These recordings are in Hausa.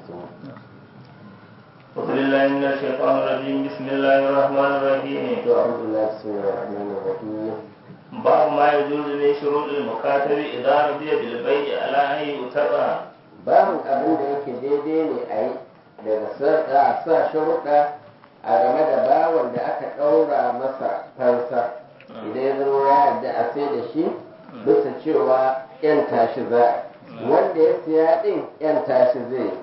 أعوذ بالله من الشيطان الرجيم بسم الله الرحمن الرحيم أعوذ بالله بسم الله الرحمن الرحيم باب ما يجوز من شروط المكاتب إذا رضي بالبيع على أن يتبع babin abin da yake daidai ne a yi daga sa a sa sharuɗa a game da bawan da aka ɗaura masa fansa idan ya zama ya yarda a sai da shi bisa cewa yan tashi za a wanda ya siya ɗin yan tashi zai yi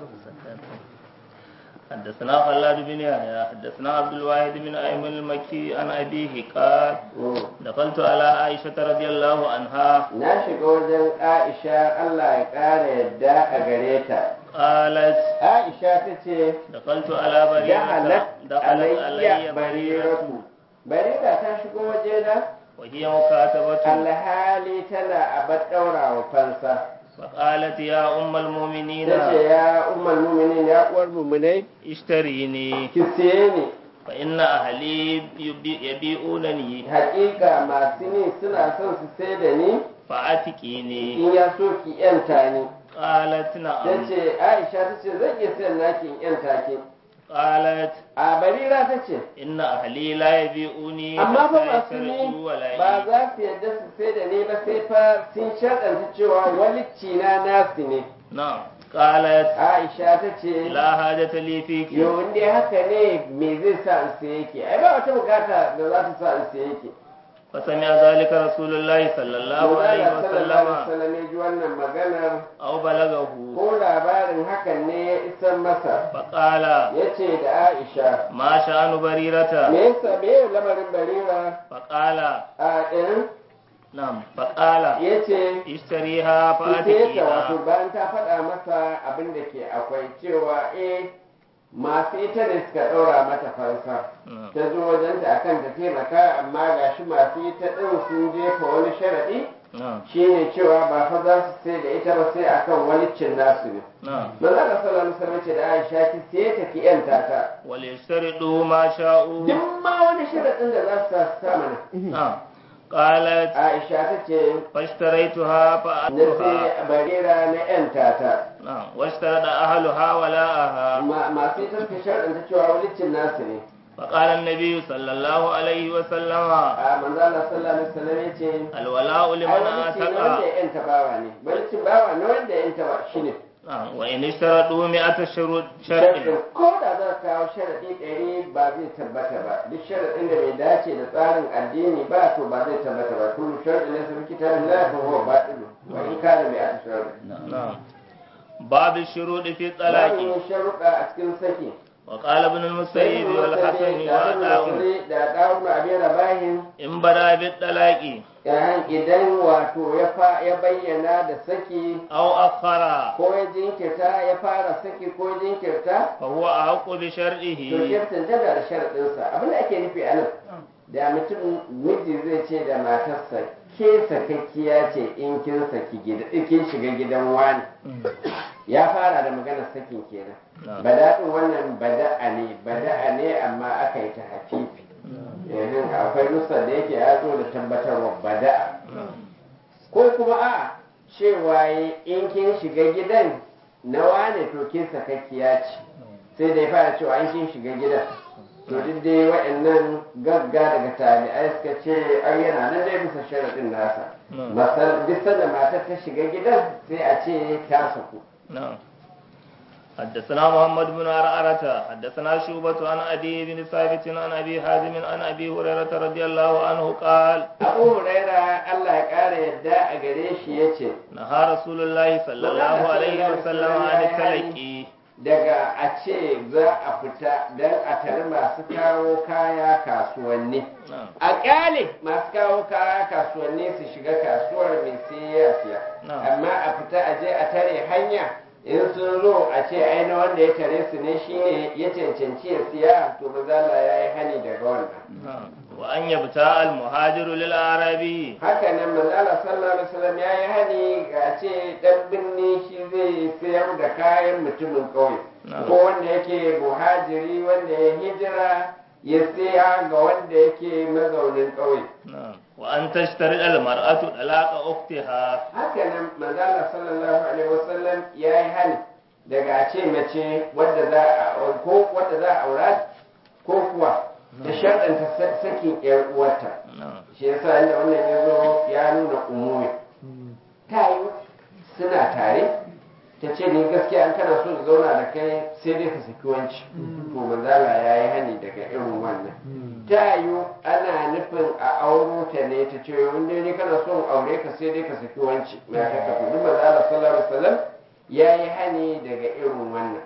حدثنا خلاد بن يحيى حدثنا عبد الواحد بن أيمن المكي عن أبيه قال Mm. دخلت على عائشة رضي الله عنها na shiga wajen aisha allah ya ƙara yadda a gare ta قالت aisha ta ce دخلت على بريرة jahalat دخلت علي alayya بريرة bariratu barira ta shigo wajena وهي مكاتبة alhali tana abar ɗaura wa fansa فقالت يا أم المؤمنين ta ce ya umar muminin ya uwar muminai اشتريني ki siye ni فإن أهلي يبي- يبيعونني hakika masu ni suna son su sai da ni فأتكيني in ya so ki yanta ni قالت ta نعم ce aisha ta ce zan iya sayan naki in yanta ki قالت a barira ta ce إن أهلي لا يبيعوني amma fa حتى masu ni يشترطوا ولا ba za su yarda su sai da ni ba sai fa sun shaɗanta cewa walicci na nasu ne نعم قالت aisha ta ce لا حاجة لي فيك yo in dai haka ne me zai sa in sai yake ai ba wata bukata da za ta sa in sai yake فسمع ذلك رسول الله صلى الله عليه sallallahu alaihi وسلم wasallam ya ji wannan maganar أو بلغه ko labarin hakan ne ya isar masa فقال ya ce da aisha ما شأن بريرة me yasa me ya lamarin barira فقال a ɗin نعم فقال ya ce اشتريها ta wato فأتكيها bayan ta faɗa masa abin da ke akwai cewa eh masu ita ne suka ɗaura mata fansa نعم. ta zo wajenta akan ta taimaka amma gashi masu ita ɗin sun jefa wani sharaɗi نعم shine cewa ba fa za su sai da ita ba sai akan walicin nasu ne نعم manzo Allah sallallahu alaihi wasallam ce da Aisha ki sai ta ki yanta ta وليشترطوا ما شاءوا duk ma wani sharaɗin da za su sa su sa mana نعم قالت Aisha ta ce فاشتريتها na فأتوها sai barira na yanta ta نعم واشترط أهلها ولاءها Ma- masu ita suka sharaɗin cewa walicin nasu ne فقال النبي صلى الله عليه وسلم a manzo Allah sallallahu alaihi wasallam ya ce الولاء ai لمن walicin na wanda أتقى ya yanta bawa ne walicin bawa na wanda ya yanta ba shine نعم وإن اشترطوا مئة شروط sharaɗin شرط ko da za ka kawo sharaɗi ɗari ba zai tabbata ba duk sharaɗin da bai dace da tsarin addini ba to ba zai tabbata ba kullu sharaɗin ne sun kitabin la fa huwa batil wa in kana bi ata sharaɗi نعم باب الشروط في الطلاق Babu sharuɗa a cikin saki وقال ابن المسيب والحسن وعطاء da ɗawun abin rabahin إن بدا بالطلاق yayin idan wato ya fa ya bayyana da saki أو أخر ko ya jinkirta ya fara saki ko jinkirta فهو أحق to بشرعه shirtin tana da sharaɗinsa abin da ake nufi a nan da mutum miji zai ce da matarsa ke sakakkiya ce in kin saki gida in kin shiga gidan wani ya fara da maganar sakin kenan نعم. bada'in wannan bada'a ne bada'a ne amma aka yi ta hafifi yanzu akwai nusar da yake ya zo da tabbatarwa bada'a ko kuma a cewa yi in kin shiga gidan na wane to kin sakakkiya ce sai da ya fara cewa in kin shiga gidan to duk dai waɗannan gagga daga tabi'ai suka ce ai yana nan dai bisa sharaɗin nasa نعم. masal duk sanda matar ta shiga gidan sai a ce ta saku نعم حدثنا محمد بن عرعرة حدثنا شوبة عن أبي بن ثابت عن أبي حازم عن أبي هريرة رضي الله عنه قال abu huraira Allah ya ƙara yadda a gare shi ya ce نهى رسول الله صلى الله عليه وسلم عن التلقي daga a ce za a fita don a tare masu kawo kaya kasuwanni نعم a ƙyale masu kawo kaya kasuwanni su shiga kasuwar mai sai ya siya Na'am. amma a fita a je a tare hanya in sun zo a ce ai na wanda ya tare su ne shine ya cancanci ya siya to mazala ya yi hani daga wannan نعم وأن يبتاع المهاجر للأعرابي haka nan manzala sallallahu alaihi wasallam ya yi hani ga ce dan binni shi zai sayar da kayan mutumin ƙauye Na'am. ko wanda yake muhajiri wanda ya hijira ya saya ga wanda yake mazaunin ƙauye نعم وأن تشترط المرأة طلاق أختها haka nan manzala sallallahu alaihi wasallam ya yi hani daga a ce mace wadda za a ko wadda za a aura ko kuwa ta sharɗanta sa- sakin ƴar uwarta na'am shi yasa inda wannan ya zo ya nuna umumi ta yi suna tare ta ce ni gaskiya an kana so in zauna da kai sai dai ka saki wanci to manzala ya yi hani daga irin wannan ta yi ana nufin a auro ta ne ta ce wanda ne kana so in aure ka sai dai ka saki wanci mai ta kafa duk manzala sallallahu alaihi wasallam ya yi hani daga irin wannan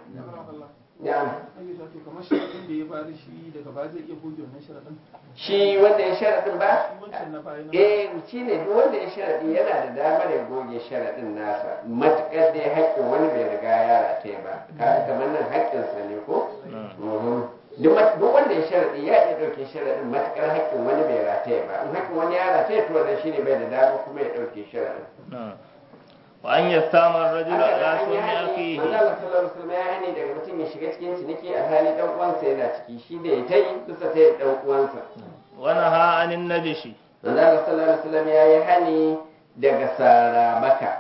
na'am ake sa to kamar sharaɗin da ya bada shi daga baya zai iya goge wannan sharaɗin shi wanda ya sharaɗin ba shi wancan na baya na eh shi ne duk wanda ya sharaɗi yana da damar ya goge sharaɗin nasa matuƙar dai haƙƙin wani bai riga ya rataye ba kaga kamar nan haƙƙinsa ne ko Mhm. duk mat- duk wanda ya sharaɗi ya iya ɗauke sharaɗin matuƙar haƙƙin wani bai rataye ba in haƙƙin wani ya rataye to wannan shine bai da dama kuma ya ɗauke sharaɗin na'am wa an yastama ar-rajulu haka da ala an yi sunni hani akhihi manzo Allah sallallahu alaihi wasallam ya hani daga mutum ya shiga cikin ciniki a hali dan uwansa yana ciki shi da ya tayi kusa ta yi dan uwansa wa naha anin najishi manzo Allah sallallahu alaihi wasallam ya yi hani daga sarabaka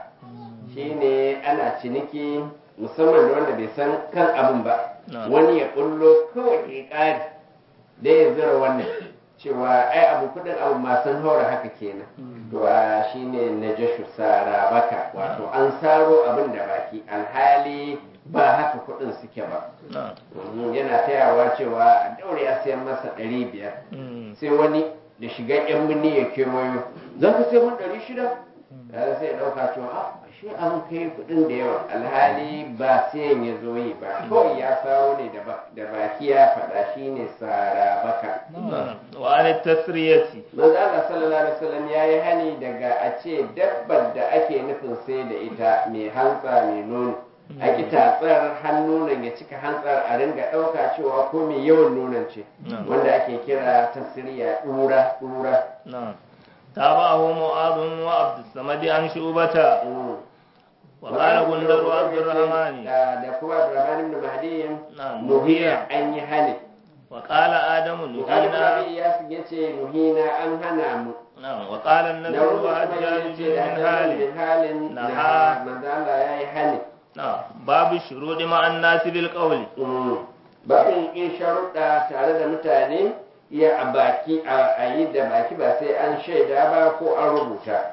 shine ana ciniki musamman da wanda bai san kan abin ba Na'am. wani ya kullo kawai ya ƙari da ya zira wannan cewa ai abu kudin abu masu haura haka kenan to a shine najashu sarabaka wato an saro abin da baki alhali ba haka kudin suke ba na'am Mhm, yana tayawa cewa a daure a sayan masa ɗari biyar Mm. sai wani da shiga yan mini ya kewayo za ka sai mun ɗari shida ya sai ya ɗauka cewa a shi an kai kuɗin da yawa alhali ba sayan ya zo yi ba kawai ya sawo ne da ba- da baki ya faɗa shi ne sara baka na'am wa an tasriyati manzo Allah sallallahu alaihi wasallam ya yi hani daga a ce dabbar da ake nufin sai da ita mai hantsa mai nono a ki tatsar hannunan ya cika hantsar a ringa ɗauka cewa ko mai yawan nonon ce Na'am. wanda ake kira tasiriya ɗura ɗura na'am tabahu mu'adh wa abd samad an shubata Mm. wa qala gundar wa abdurrahman da da kuma Abdurrahman ibn Mahdi Na'am. nuhiya an yi hani wa qala adamu Bukhari ibn nuhina Abi Iyas yace nuhina an hana mu na'am wa qala da an-nadr wani wa kuma hajjaj yace bin da Hajjaj hali bin halin Naha. na manzo Allah yayi hani na'am babu shurudi ma an-nas bil qawli bakin in sharuɗa tare da mutane iya a baki a yi da baki ba sai an shaida ba ko an rubuta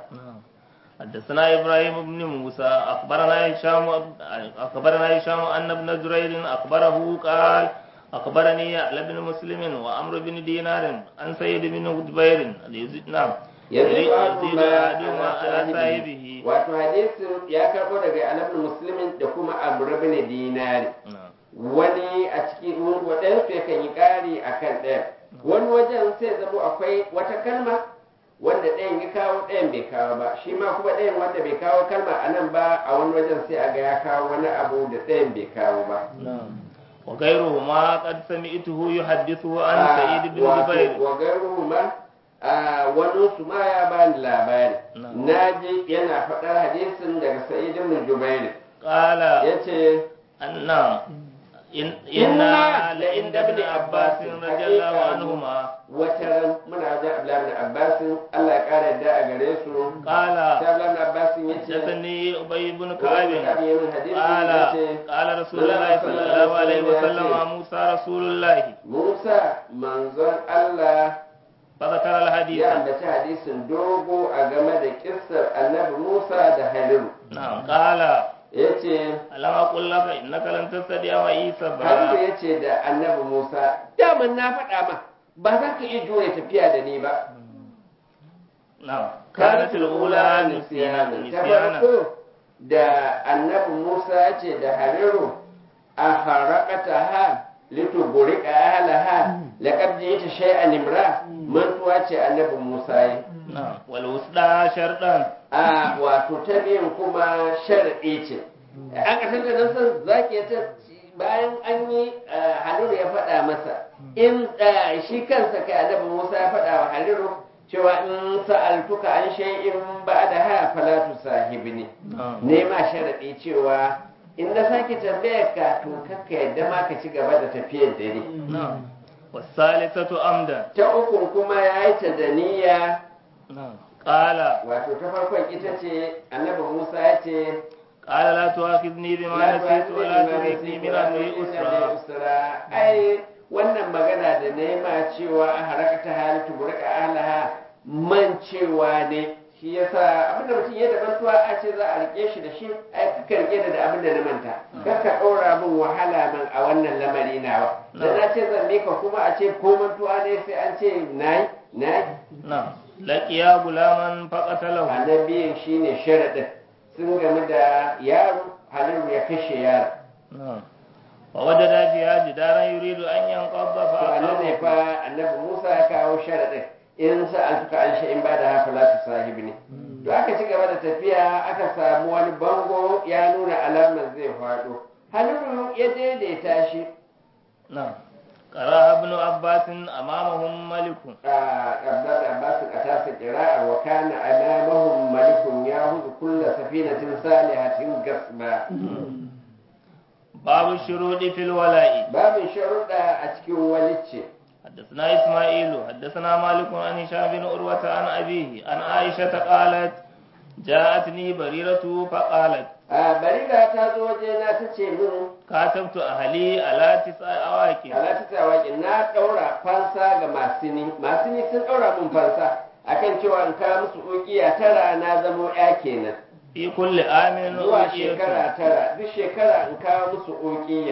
حدثنا إبراهيم بن موسى أخبرنا هشام أخبرنا هشام أن ابن زرير أخبره قال أخبرني يعلى بن مسلم وأمر بن دينار عن سيد بن جبير يزيد- نعم yanzu يزيد ba أحدهما على صاحبه wato hadisin ya karɓo daga alabin musulmin da kuma abu bin dinari نعم wani a cikin waɗansu yakan yi ƙari a kan ɗaya wani wajen sai zama akwai wata kalma wanda ɗayan ya kawo ɗayan bai kawo ba shi ma kuma ɗayan wanda bai kawo kalma a nan ba a wani wajen sai a ga ya kawo wani abu da ɗayan bai kawo ba نعم وغيرهما قد سمعته يحدثه عن Ah, سعيد بن wato, جبير wa gairuhu ma a wani su ma ya bani labari Na'am. na ji yana faɗar hadisin daga sa'id ibn jubair قال yace أن نعم إن إنا لعند ابن عباس رضي الله عنهما wata ran muna wajen Abdullahi ibn Abbas Allah ya kara yadda a gare su قال sai Abdullahi ibn Abbas ya ce حدثني أبي بن كعب hadisi قال ya ce قال رسول الله صلى الله عليه وسلم موسى رسول الله Musa manzon Allah فذكر الحديث ya ambaci hadisin dogo a game da kissar annabi Musa da Haliru نعم قال ya ce ألم أقل لك إنك لن تستطيع معي Haliru صبرا ya ce da annabi Musa daman na faɗa ma ba za ka iya jure tafiya da ni ba نعم كانت الأولى نسيانا ta نسيانا farko da annabi Musa ya ce da Hariru a harakata ha lituburi ka ahalaha laqad ji'ta shay'an imra mantuwa ce annabi Musa yi نعم والوسطى شرطا a wato ta biyun kuma sharadi ce an kasar da nan san zaki ta bayan an yi Haliru ya faɗa masa in eh, shi kansa kai annabi Musa ya faɗa wa Haliru cewa in sa'altuka an shay'in ba'da ha falatu sahibni نعم nema sharaɗi cewa in na sake tambayar ka to kakka yadda ma ka ci gaba da tafiyar dare نعم والثالثة أمدا ta uku kuma ya yi ta da niyya نعم قال wato ta farkon ita ce annabi musa ya ce قال لا تؤاخذني بما نسيت ولا ترهقني من أمري أسرا ai wannan magana da na ma cewa a harakata halittu burka alaha man cewa ne shi yasa abinda mutum ya da mantuwa a ce za a rike shi da shi ai ka rike da abin da na manta kar ka ɗora min wahala man a wannan lamari nawa da na ce zan mika kuma a ce ko mantuwa ne sai an ce nayi nayi نعم لقيا غلاما فقتله annabiyin shine sharaɗin sun gamu da yaro halin ya kashe yaro نعم ووجد فيها جدارا يريد أن ينقض to anan ne فأقامه fa annabi Musa ya kawo sharaɗin in sa an suka an in ba da hafa latu sahibi ne to aka ci gaba da tafiya aka samu wani bango ya nuna alamar zai faɗo halilu ya daidaita shi نعم قرأ ابن عباس أمامهم ملك a ƙabdar abbas a tasa ƙira'ar wa kana amamahum malikun ya hudu kulla safinatin salihatin gasba باب الشروط في الولاء babin sharuɗa a cikin walicce حدثنا إسماعيل حدثنا مالك عن هشام بن عروة عن أبيه عن عائشة قالت جاءتني بريرة فقالت a barira ta zo wajena ta ce min كاتبت أهلي على تسع أواكب alati tsawaƙi na ɗaura fansa ga masini masini sun ɗaura min fansa akan cewa in kawo musu ukiya tara na zamo ya kenan في كل عام zuwa أوتيت shekara tara duk shekara in kawo musu ukiya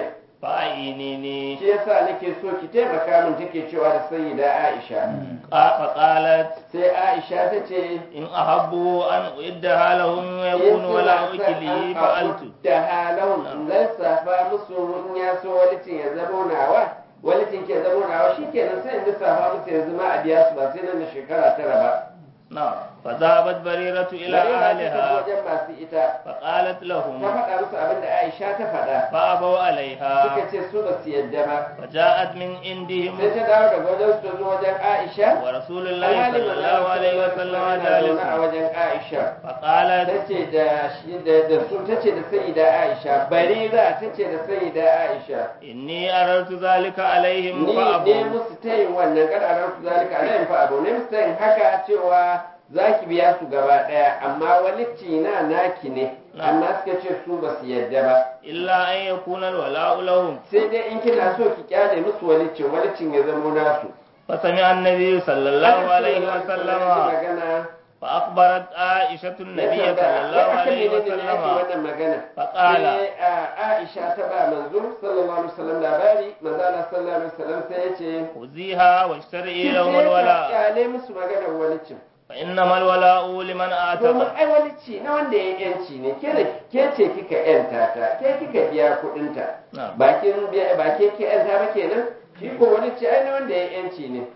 فأعينيني shi yasa nake so ki taimaka min take cewa da sayyida Aisha قا- فقالت sai Aisha ta ce إن أحبوا أن أعدها لهم يكون ولا أكلي فعلت da halahun in lissafa musu in ya so walitin ya zamo nawa walitin ke zamo nawa shikenan sai in lissafa musu yanzu ma a biya su ba sai nan da shekara tara ba نعم فذهبت بريرة إلى Barira ta tafi أهلها wajen masu ita فقالت ta لهم faɗa musu abin da Aisha ta faɗa فأبوا suka عليها ce su ba su yadda ba فجاءت من عندهم sai ta dawo daga wajen su ta zo wajen Aisha ورسول الله alhali صلى الله عليه وسلم yana zaune جالس a wajen Aisha فقالت ta ce da shi da da su ta ce da sayyida Aisha Barira ta ce da sayyida Aisha إني أردت ذلك عليهم ni ne فأبوا musu tayin wannan kada a ransu zalika alayhim fa abu ne musu tayin haka cewa za ki biya su gaba ɗaya amma walicci na naki ne Na. amma suka ce su ba su yadda ba إلا أن يكون الولاء لهم sai dai in kina so ki kyale musu waliccin waliccin ya zamo nasu فسمع النبي صلى الله عليه Annabi sallallahu alaihi وسلم wasallam magana فأخبرت عائشة النبي ya صلى tambaya, الله wai akan عليه menene ne ake وسلم wannan magana فقال sai a Aisha ta ba manzo sallallahu alaihi wasallam labari manzo Allah sallallahu alaihi wasallam sai ya ce خذيها واشترئي ki لهم je ka الولاء kyale musu maganar waliccin فإنما الولاء لمن domin أعتق ai walici na wanda ya yanci ne ke da ke ce kika yanta ta ke kika biya kuɗin ta نعم bakin biya ba ke ke yanta ba kenan shi ko walici ai na wanda ya yanci ne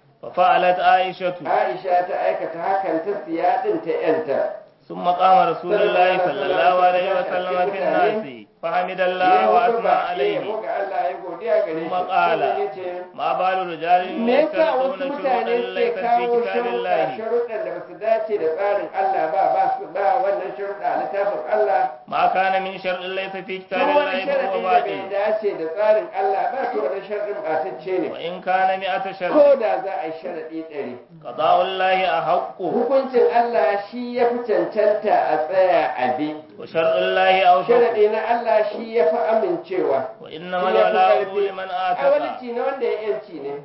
ففعلت عائشة Aisha ta aikata hakan ta siya din ta yanta ثم قام رسول الله صلى الله عليه وسلم في الناس فحمد الله وأثنى عليه ga Allah ya godiya gare shi ثم قال sannan ya ce ما بال رجال me yasa wasu يشترطون mutane شروطا suke ليست في kawo كتاب sharuɗa الله sharuɗan da basu dace da tsarin Allah ba ba su ba wannan sharuɗa a littafin Allah ما كان من شرط ليس في كتاب duk wani الله فهو sharaɗi da bai باطل dace da tsarin Allah ba to wani sharaɗin ɓatacce ne وإن كان مئة شرط ko da za a yi sharaɗi ɗari قضاء الله أحق hukuncin Allah shi ya fi cancanta a tsaya a bi وشرط الله أوثق sharaɗi na Allah shi ya fi amincewa وإنما shi ya fi الولاء ƙarfi. لمن a آتق walici na wanda ya yanci ne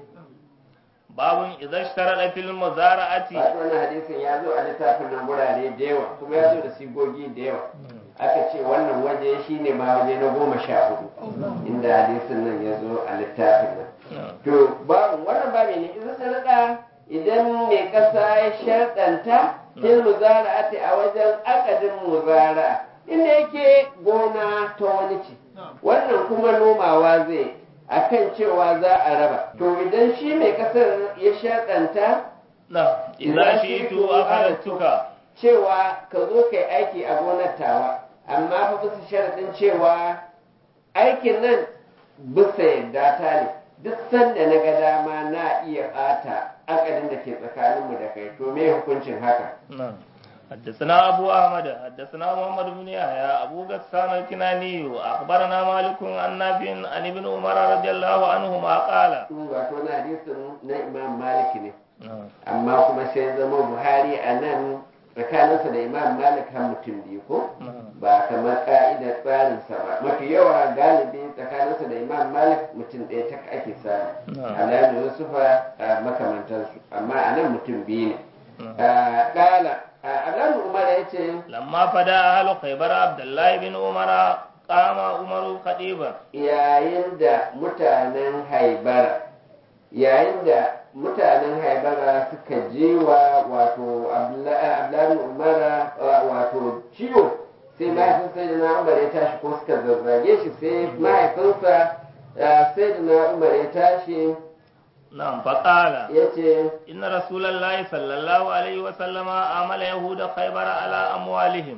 باب إذا اشترط في المزارعة Wato wannan hadisin ya zo a littafin nan gurare da yawa kuma ya zo da sigogi da yawa aka ce wannan waje shine ma waje na goma sha hudu inda hadisin nan ya zo a littafin nan نعم. to babu wannan babu ne idan sarƙa idan mai ƙasa ya sharɗanta fil muzara'ati a wajen akadin muzara'a inda yake gona ta wani ce wannan kuma nomawa zai akan cewa za a raba to idan shi mai ƙasar ya sharɗanta نعم إذا شئت أخذتك cewa ka zo ka yi aiki a gonar tawa amma fa bisa sharaɗin cewa aikin nan bisa yadda ta ne duk sanda na ga dama na iya ɓata akadin da ke tsakaninmu da kai to me hukuncin haka نعم حدثنا أبو أحمد حدثنا محمد بن يحيى أبو غسان الكناني أخبرنا مالك عن نافع عن ابن عمر رضي الله عنهما قال wato na hadisin na imam malik ne نعم amma kuma sai zama buhari a nan tsakaninsa da imam malik har mutum biyu ko ba kamar ka'idar tsarinsa ba mafi yawa galibi tsakaninsa da imam malik mutum ɗaya ta ake samu alamu yusufa a makamantansu amma a nan mutum biyu ne ƙala alamu umar ya ce lamma fada ahlu khaybar abdullahi bin umara qama umaru khatiban yayin da mutanen haibara yayin da mutanen haibara suka je wa wato abdullahi umara wato ciwo sai mahaifin sai da na umar ya tashi ko suka zazzage shi sai mahaifinsa sai da na umar ya tashi na'am faqala ya ce inna rasulullahi sallallahu alaihi wa sallama amala yahuda khaybar ala amwalihim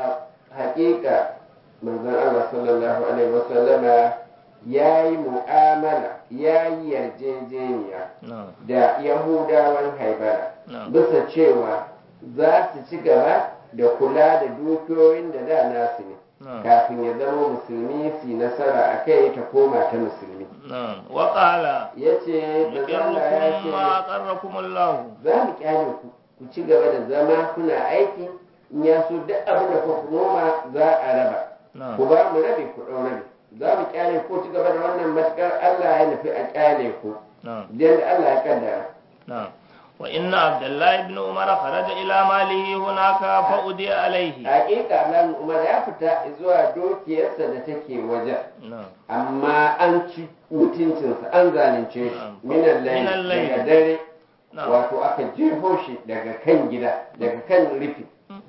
hakika manzon Allah sallallahu alaihi wasallama ya yi mu'amala ya yi yarjejeniya na'am da yahudawan haibara na'am bisa cewa za su ci gaba da kula da dukiyoyin da da nasu ne na'am kafin ya zama musulmi su yi nasara a kai ta koma ta musulmi na'am wa qala ya ce da zama ya yuqirrukum ma ce aqarrakum Allah za mu kyale ku ku ci gaba da zama kuna aiki in ya so duk abin da kuka noma za a raba na'am ku ba mu rabe ku ɗau rabe za mu kyale ku ci gaba da wannan matukar Allah ya nufi a kyale ku na'am yadda Allah ya kaddara نعم وإن عبد الله بن عمر خرج إلى ماله هناك فأدي عليه hakika Abdullahi Umar ya fita zuwa dukiyarsa da take wajen نعم amma an ci mutuncinsa an zalunce shi Na'am. minan Minan layi layli. daga dare نعم wato aka jefo shi daga kan gida daga kan rufi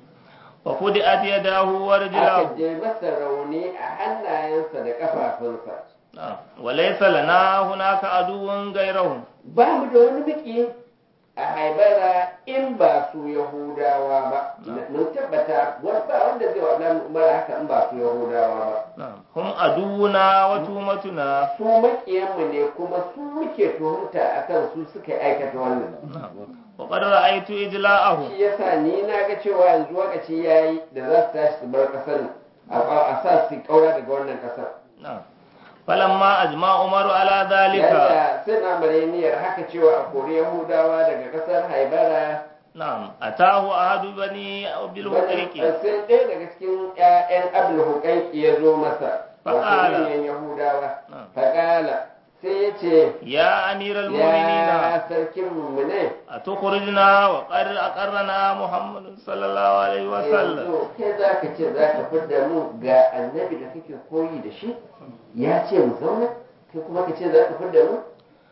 وفدأت يداه aka ورجلاه je masa rauni a hannayensa da kafafunsa نعم وليس لنا هناك عدو غيرهم ba mu da wani biki a haibara in ba su yahudawa ba mun tabbata wani ba wanda zai wa Abdullahi Umar haka in ba su yahudawa ba نعم هم عدونا وتهمتنا su makiyanmu ne kuma su muke tuhumta akan su suka aikata wannan نعم وقد رأيت إجلاءهم shi yasa ni na ga cewa yanzu lokaci yayi da za su tashi su bar kasar nan a- a sa su kaura daga wannan kasar نعم فلما أجمع عمر على ذلك yadda sai na mareniyar haka cewa a kori yahudawa daga kasar haibara نعم أتاه أحد بني بالحقيق sai ɗaya daga cikin 'ya'yan abul hukaiki ya zo masa wato Faƙala. manyan yahudawa نعم. faƙala sai ya ce يا أمير المؤمنين ya sarkin mummune أتخرجنا وقد أقرنا محمد صلى الله عليه وسلم yanzu kai za ka ce za ka fidda mu ga annabi da kake koyi da shi ya ce mu zauna kai kuma ka ce za ka fidda mu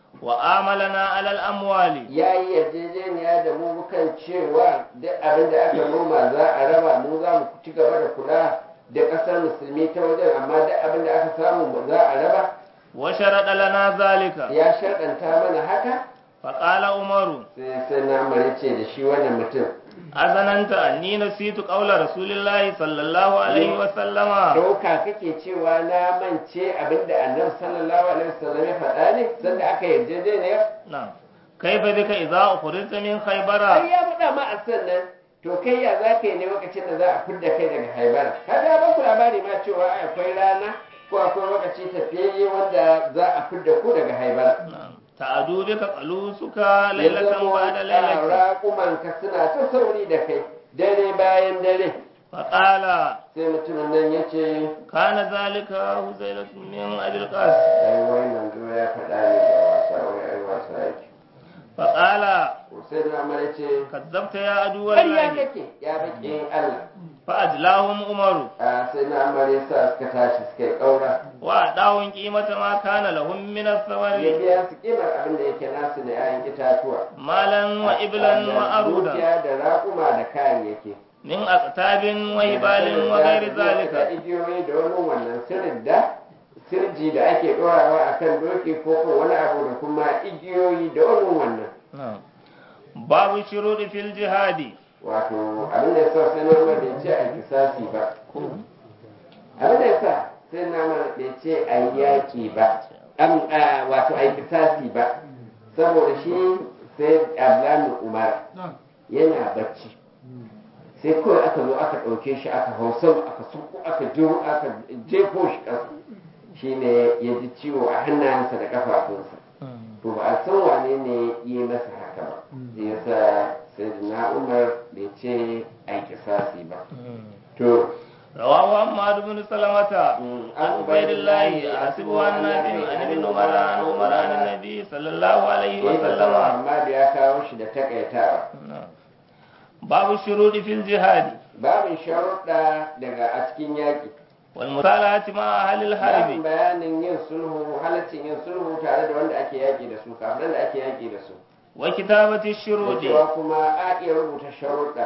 وآملنا على الأموال ya yi yarjejeniya da mu kan cewa duk abin da aka noma za a raba mu za mu ci gaba da kula da ƙasar musulmi ta wajen amma duk abin da aka samu za a raba وشرط لنا ذلك ya sharɗanta mana haka فقال عمر sai sai na amare ce da shi wannan mutum أظننت أني نسيت قول رسول الله صلى الله عليه وسلم ɗauka kake cewa na mance abin da annabi sallallahu alaihi wasallam ya faɗa ne sanda aka yarjejeniya نعم كيف بك إذا أخرجت من خيبر ai ya faɗa ma a sannan to kai ya za ka yi ne lokacin da za a fidda kai daga haibara ka ga ba ku labari ma cewa ai akwai rana ko akwai lokaci tafiyayye wanda za a fidda ku daga haibara نعم تعدو بك قلوسك ليلة بعد ليلة raƙumanka suna ta sauri da kai dare bayan dare فقال sai mutumin nan ya ce كان ذلك هزيلة من أبي القاسم ai wai manzo ya faɗa ne da wasa wai ai wasa yake فقال sai da amara ce كذبت يا عدو ƙarya الله kake ya baƙin Allah فأجلاهم عمر a sai na amara sa suka tashi suka yi ƙaura وأعطاهم قيمة ما كان لهم من ya الثمر biya su kimar abin da yake nasu na 'ya'yan itatuwa مالا وإبلا Da وأرودا dukiya da raƙuma da kayayyaki من أقتاب وهبال وغير da ذلك igiyoyi da wani wannan sirrin da sirji da ake ɗorawa a kan doki ko ko wani abu da kuma igiyoyi da wani wannan نعم. باب الشروط في الجهاد wato abin da ya sa sai nama bai ce a kisasi ba abin da ya sa sai nama bai ce a yi yaƙi ba am a, wato a yi kisasi ba saboda shi sai ablamin umar yana bacci sai kawai aka zo aka ɗauke shi aka hau sama aka suko aka jiro aka jefo shi ƙasa shi ne ya ji ciwo a hannayensa da ƙafafunsa to ba a san wane ne yi masa haka ba ya sa sai na umar bai ce ai kisasi ba to رواه حماد بن سلمة Mm, عن عبيد الله حسبه عن نافع عن ابن عمر عن عمر عن النبي صلى الله عليه Yadda وسلم amma da ya kawo shi da takaitawa باب الشروط في الجهاد babin sharuɗa daga a cikin yaƙi والمصالحة مع أهل babin الحرب bayanin yin sulhu halaccin yin sulhu tare da wanda ake yaƙi da su kafiran da ake yaƙi da su وكتابة da الشروط cewa kuma a iya rubuta sharuɗa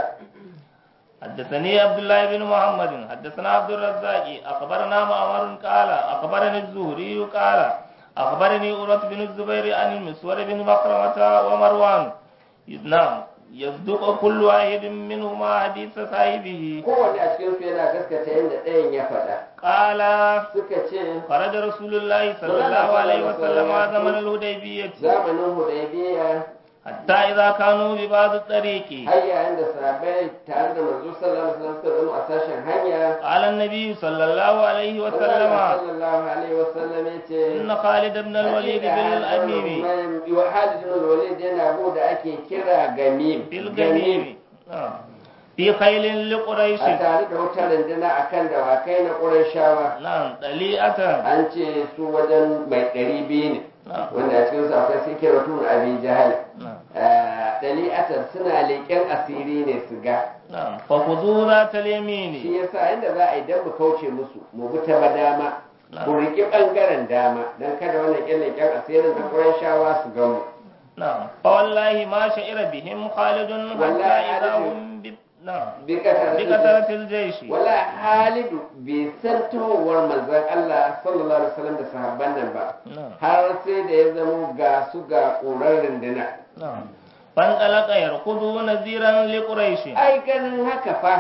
حدثني عبد الله بن محمد حدثنا عبد الرزاق أخبرنا معمر قال أخبرني الزهري قال أخبرني أورة بن الزبير عن المسور بن مخرمة ومروان نعم يصدق كل واحد منهما حديث صاحبه kowanne a cikin su yana gaskata yadda ɗayan ya faɗa قال suka ce خرج رسول الله صلى الله عليه وسلم زمن الهديبية zamanin hudaybiya حتى إذا كانوا ببعض الطريق har yayin da sahabbai tare da manzo sallallahu alaihi wasallam suka zama a sashen hanya قال النبي صلى الله عليه وسلم sallallahu alaihi wasallam ya ce إن خالد بن الوليد بن الأميم wa Khalid bin Walid yana go da ake kira Gamim في الجميع آه. في خيل لقريش a tare da wata runduna akan dawakai na Qurayshawa نعم طليئة an ce su wajen mai ɗari biyu ne نعم wanda a cikin su akwai sai rotun Abi Jahal نعم dali'atar suna leƙen asiri ne su ga نعم فخذوا ذات shi اليمين yasa inda za a yi dan mu kauce musu mu bi ta dama نعم ku riƙi ɓangaren dama don kada wannan ƙyan leƙen asirin na Qurayshawa su gamu نعم فوالله ما شعر بهم خالد حتى والله إذا خالد. هم ب... نعم bi kasar بكثرة الجيش wala halidu bai san tahowar manzon Allah sallallahu alaihi wasallam da sahabban nan ba نعم har sai da ya zamo ga su ga ƙurar runduna نعم فانطلق يركض نذيرا لقريش ai ganin haka fa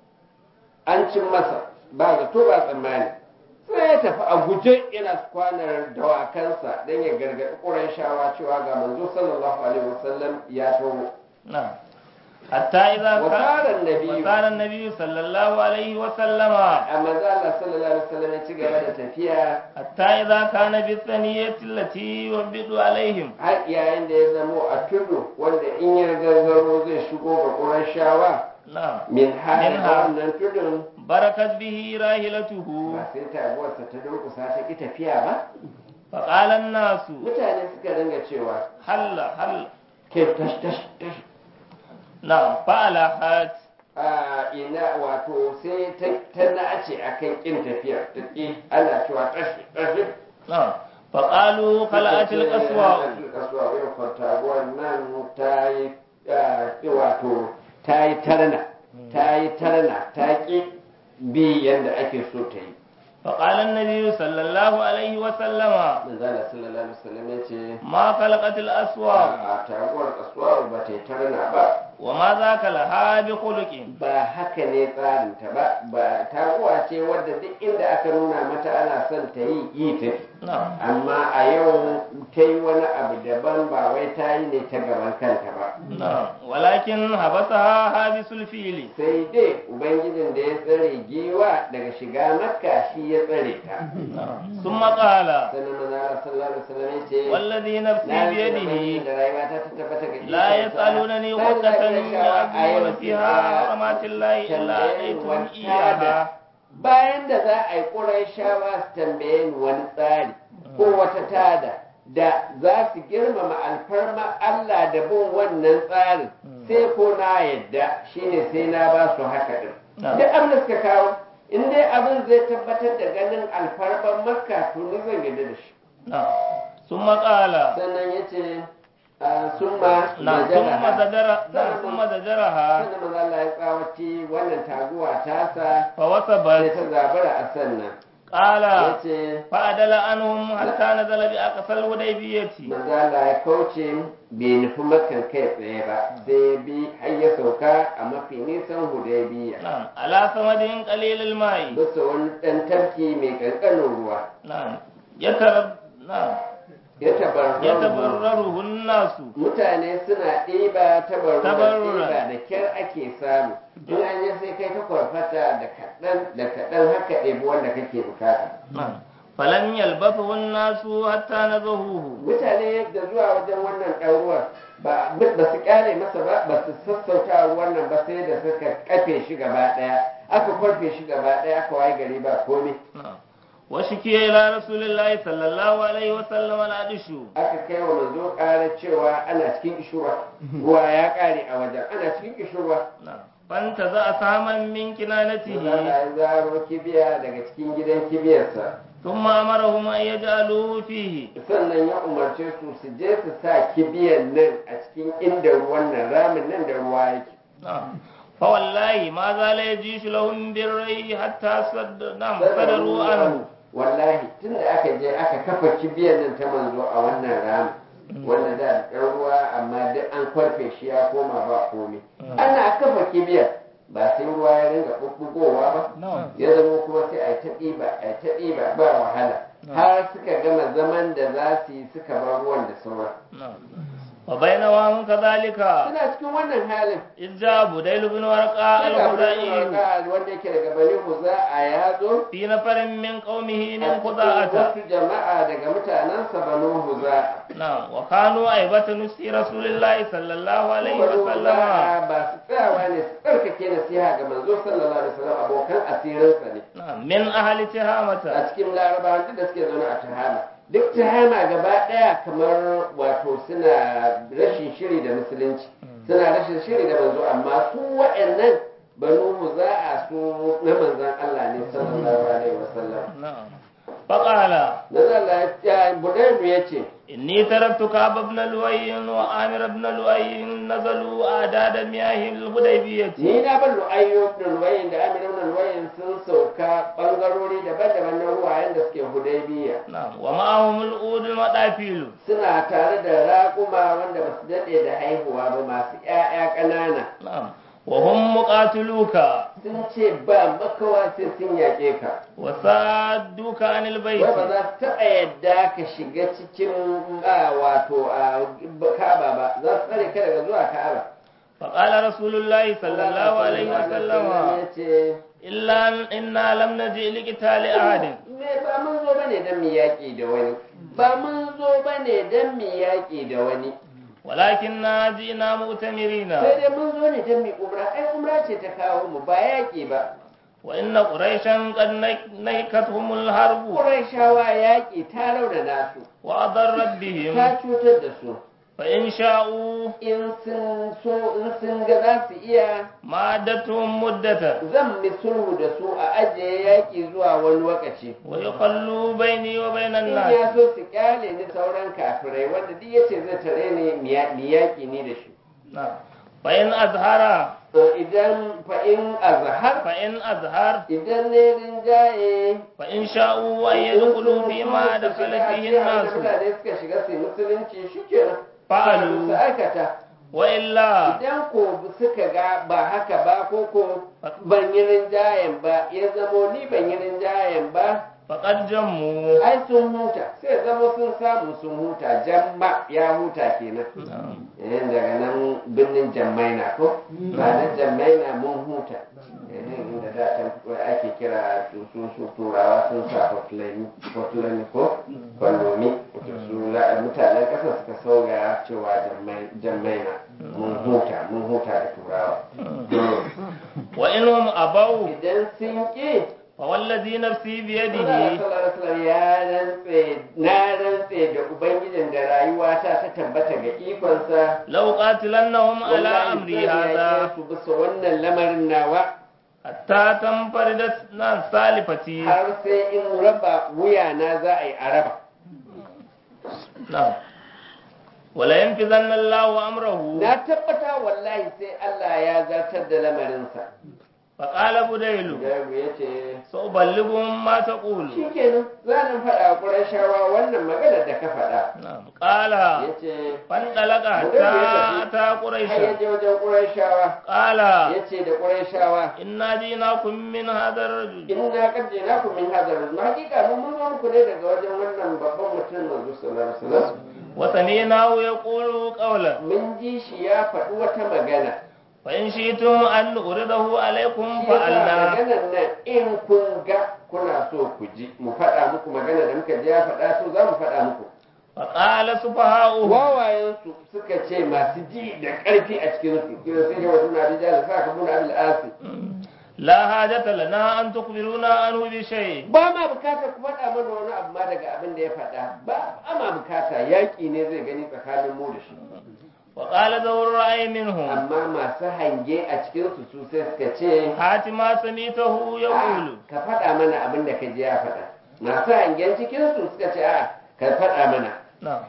an cin masa ba zato ba tsammani sai ya tafi a guje yana kwanar dawakansa don ya gargaɗi ƙurayshawa cewa ga manzo sallallahu alaihi wasallam ya taho نعم حتى إذا كان وصار النبي وصار النبي صلى الله عليه وسلم a manzo Allah sallallahu alaihi wasallam ya ci gaba da tafiya حتى إذا كان بالثنية التي يوبد عليهم har yayin da ya zamo a tudu wanda in ya gangaro zai shigo ga ƙurashawa نعم min hali Minha. wannan tudun بركت به راحلته ba sai taguwarsa ta durkusa ta ki tafiya ba فقال الناس mutane suka dinga cewa هل هل ke tash tash tash نعم فألحت a ina wato sai ta ta nace akan kin tafiya ta ki ana cewa tash tash نعم فقالوا خلعت القسوة kasuwa wai kwartaguwar nan ta yi ah, wato ta yi tarna ta yi tarna ta ki bi yadda ake so ta yi فقال النبي صلى الله عليه وسلم manzala sallallahu alaihi wasallam ya ce ما خلقت الأسواق a taguwar kasuwa ba ta yi tarna ba وما ذاك لها بخلق ba haka ne tsarinta ba ba taguwa ce wadda duk inda aka nuna mata ana son ta yi yi ta نعم amma a yau ta yi wani abu daban ba wai ta yi ne ta gaban kanta ba نعم ولكن حبسها حابس الفيل sai dai ubangijin da ya tsare giwa daga shiga makka shi ya tsare ta نعم. ثم قال sannan manzala sallallahu alaihi wasallam ya ce والذي نفسي na yi بيده ubangijin da rayuwa ta ta tabbata ga لا ikonsa. يسألونني Sai غدة da Qurayshawa a yau يعظمون فيها حرمات الله إلا أتيتم إياها bayan da za a yi ƙurayshawa su tambaye ni wani tsari ko wata tada da za su girmama alfarma Allah da bin wannan tsarin sai ko na yadda shine sai na ba su haka din Na'am. duk abin da suka kawo in dai abin zai tabbatar da ganin alfarman makka to ni zan yadda da shi نعم. ثم قال sannan ya ce summa نعم ثم زجر نعم ثم زجرها sannan maza Allah ya tsawaci wannan taguwa tasa sai فوثبت ta zabura a sannan قال ya ce فعدل عنهم حتى نزل بأقصى الهديبية maza Allah ya kauce bai nufi makan kai tsaye ba sai bi har ya sauka a mafi nisan hudaybiya نعم على ثمد قليل الماء bisa wani ɗan tafki mai ƙanƙanin ruwa نعم يتر نعم ya tabarraru يتبرره الناس mutane suna ɗiba tabarruran Tabarruran. ɗiba da kyar ake samu in an yi sai kai ta kwarfata da kaɗan da kaɗan haka ɗebi wanda kake bukata نعم فلم يلبثه الناس حتى نزهوه mutane da zuwa wajen wannan ɗan ruwan ba ba su kyale masa ba ba su sassauta ruwan nan ba sai da suka kafe shi gaba daya aka kwarfe shi gaba daya aka waye gari ba komai نعم وشكي إلى رسول الله صلى الله عليه وسلم العدش aka kai wa manzo ƙara cewa ana cikin kishirwa ruwa ya ƙare a wajen ana cikin kishirwa نعم فانتزع سهما من كنانته Allah ya zaro kibiya daga cikin gidan kibiyarsa ثم أمرهم أن يجعلوه فيه sannan ya umarce su su je su sa kibiyan nan a cikin inda ruwan nan ramin nan da ruwa yake نعم فوالله ما زال يجيش لهم بالري حتى صد... نعم صدروا عنه wallahi tun da aka je aka kafa kibiyar nan ta manzo a wannan ramin wanda da ɗan ruwa amma duk an kwarfe shi ya koma ba komai ana kafa kibiyar ba sai ruwa ya ringa ɓuɓɓugowa ba ya zama kuma sai a yi ta ɗiba a yi ta ɗiba ba wahala har suka gama zaman da za su yi suka bar ruwan da sauran نعم وبينما هم كذلك suna cikin wannan halin إذ جاء بديل بن ورقاء sai ga الخزاعي Abdullahi wanda yake daga bani Huza a ya zo في نفر من قومه a من cikin خزاعة wasu jama'a daga mutanensa banu Huza نعم وكانوا أيبة نسي رسول الله صلى الله عليه banu وسلم Huza ba su tsayawa ne su tsarkake nasiha ga manzo sallallahu alaihi wasallam abokan asirinsa ne نعم من أهل a تهامة cikin larabawan duk da suke zaune a Tahama duk Tahama gaba daya kamar wato suna rashin shiri da musulunci suna rashin shiri da manzo amma su waɗannan banu Huza'a su na manzon Allah ne sallallahu alaihi wasallam نعم فقال Nazala ya Budairu ya ce, إني تركت كعب بن لؤي وعامر بن لؤي نزلوا أعداد مياه الحديبية Ni na ban lu'ayyo da luwayin da Amir ibn luwayin sun sauka ɓangarori daban-daban na ruwayen da suke Hudaybiya. نعم ومعهم الأود المطافيل Suna tare da raƙuma wanda ba su daɗe da haihuwa ba masu ‘ya'ya ƙanana. نعم وهم مقاتلوك Sun ce ba makawa sai sun yaƙe ka. وصادوك عن البيت Wai ba za su taɓa yadda ka shiga cikin a wato a Ka'aba ba, za su tsare ka daga zuwa Ka'aba. فقال رسول الله صلى الله عليه وسلم Ya ce, إلا إنا لم نجئ لقتال أحد me ba mun zo bane don mu yaƙi da wani ba mun zo bane don mu yaƙi da wani ولكننا جئنا مؤتمرين sai dai mun zo ne don mu umra ai umra ce ta kawo mu ba yaƙi ba وإن قريشا قد نك- نكتهم الحرب Qurayshawa yaƙi ta raunana su وأضرت بهم ta cutar da su فإن شاءوا in sun so in sun ga za su iya مادتهم مدة zan mi sulhu da su a ajiye yaƙi zuwa wani lokaci ويخلوا بيني وبين in الناس ya so su kyale ni sauran kafirai wanda duk yace zai tare ni mi ya- mi yaƙi ni da shi نعم فإن أظهر To idan fa in azhar فإن أظهر idan ne rinjaye فإن شاءوا أن يدخلوا فيما دخل فيه الناس mutane suka shiga su yi musulunci shikenan Fa'alu. su aikata وإلا idan ko suka ga ba haka ba ko ko ban yi rinjayen ba ya zamo ni ban yi rinjayen ba فقد جموا ai sun huta sai zama sun samu sun huta jamma ya huta kenan نعم eh daga nan birnin jammaina ko ba na jammaina mun huta eh inda da can ake kira su su su turawa sun sa hotline hotline ko kwallomi su la- mutanen ƙasa suka sauya cewa Jammai- jammaina mun huta mun huta da turawa وإنهم أبوا idan sun ƙi فوالذي نفسي Allah بيده sallallahu alaihi wasallam ya rantse na rantse da ubangijin da rayuwata ta tabbata ga ikonsa لو قاتلنهم على wallahi أمري zan هذا yaƙe su bisa wannan lamarin nawa حتى تنفرد ناس سالفتي har sai in raba wuya na za a yi a raba نعم ولا ينفذن الله أمره na tabbata wallahi sai Allah ya zartar da lamarinsa فقال بديل Jaru ya ce سأبلغهم ما تقول shi kenan za ni faɗa ƙurashawa wannan maganar da ka faɗa نعم قال ya ce فانطلق حتى أتى har ya قريشا je wajen ƙurashawa قال ya ce da ƙurashawa إنا جئناكم من هذا الرجل inna qad jinakum min hadha ar-rajul hakika mun mun zo muku ne daga wajen wannan babban mutum manzo sallallahu alaihi wasallam وسمعناه يقول قولا mun ji shi ya faɗi wata magana فإن شئتم أن نعرضه عليكم shi yasa فعلنا maganar nan in kun ga kuna so ku ji mu faɗa muku magana da muka ji ya faɗa to za mu faɗa muku فقال سفهاؤهم wawayensu suka ce masu ji da ƙarfi a cikin su kira sai da wasu na rijal sa ka muna abil asi لا حاجة لنا أن تخبرونا عنه بشيء ba ma bukata ku faɗa mana wani abu ma daga abin da ya faɗa ba ba ma bukata yaƙi ne zai gani tsakanin mu da shi وقال ذو الرأي منهم amma masu hange a cikin su su sai suka ce هات ما سميته يقول "A, ka faɗa mana abin da ka ji ya faɗa masu hangen cikin su suka ce a ka faɗa mana نعم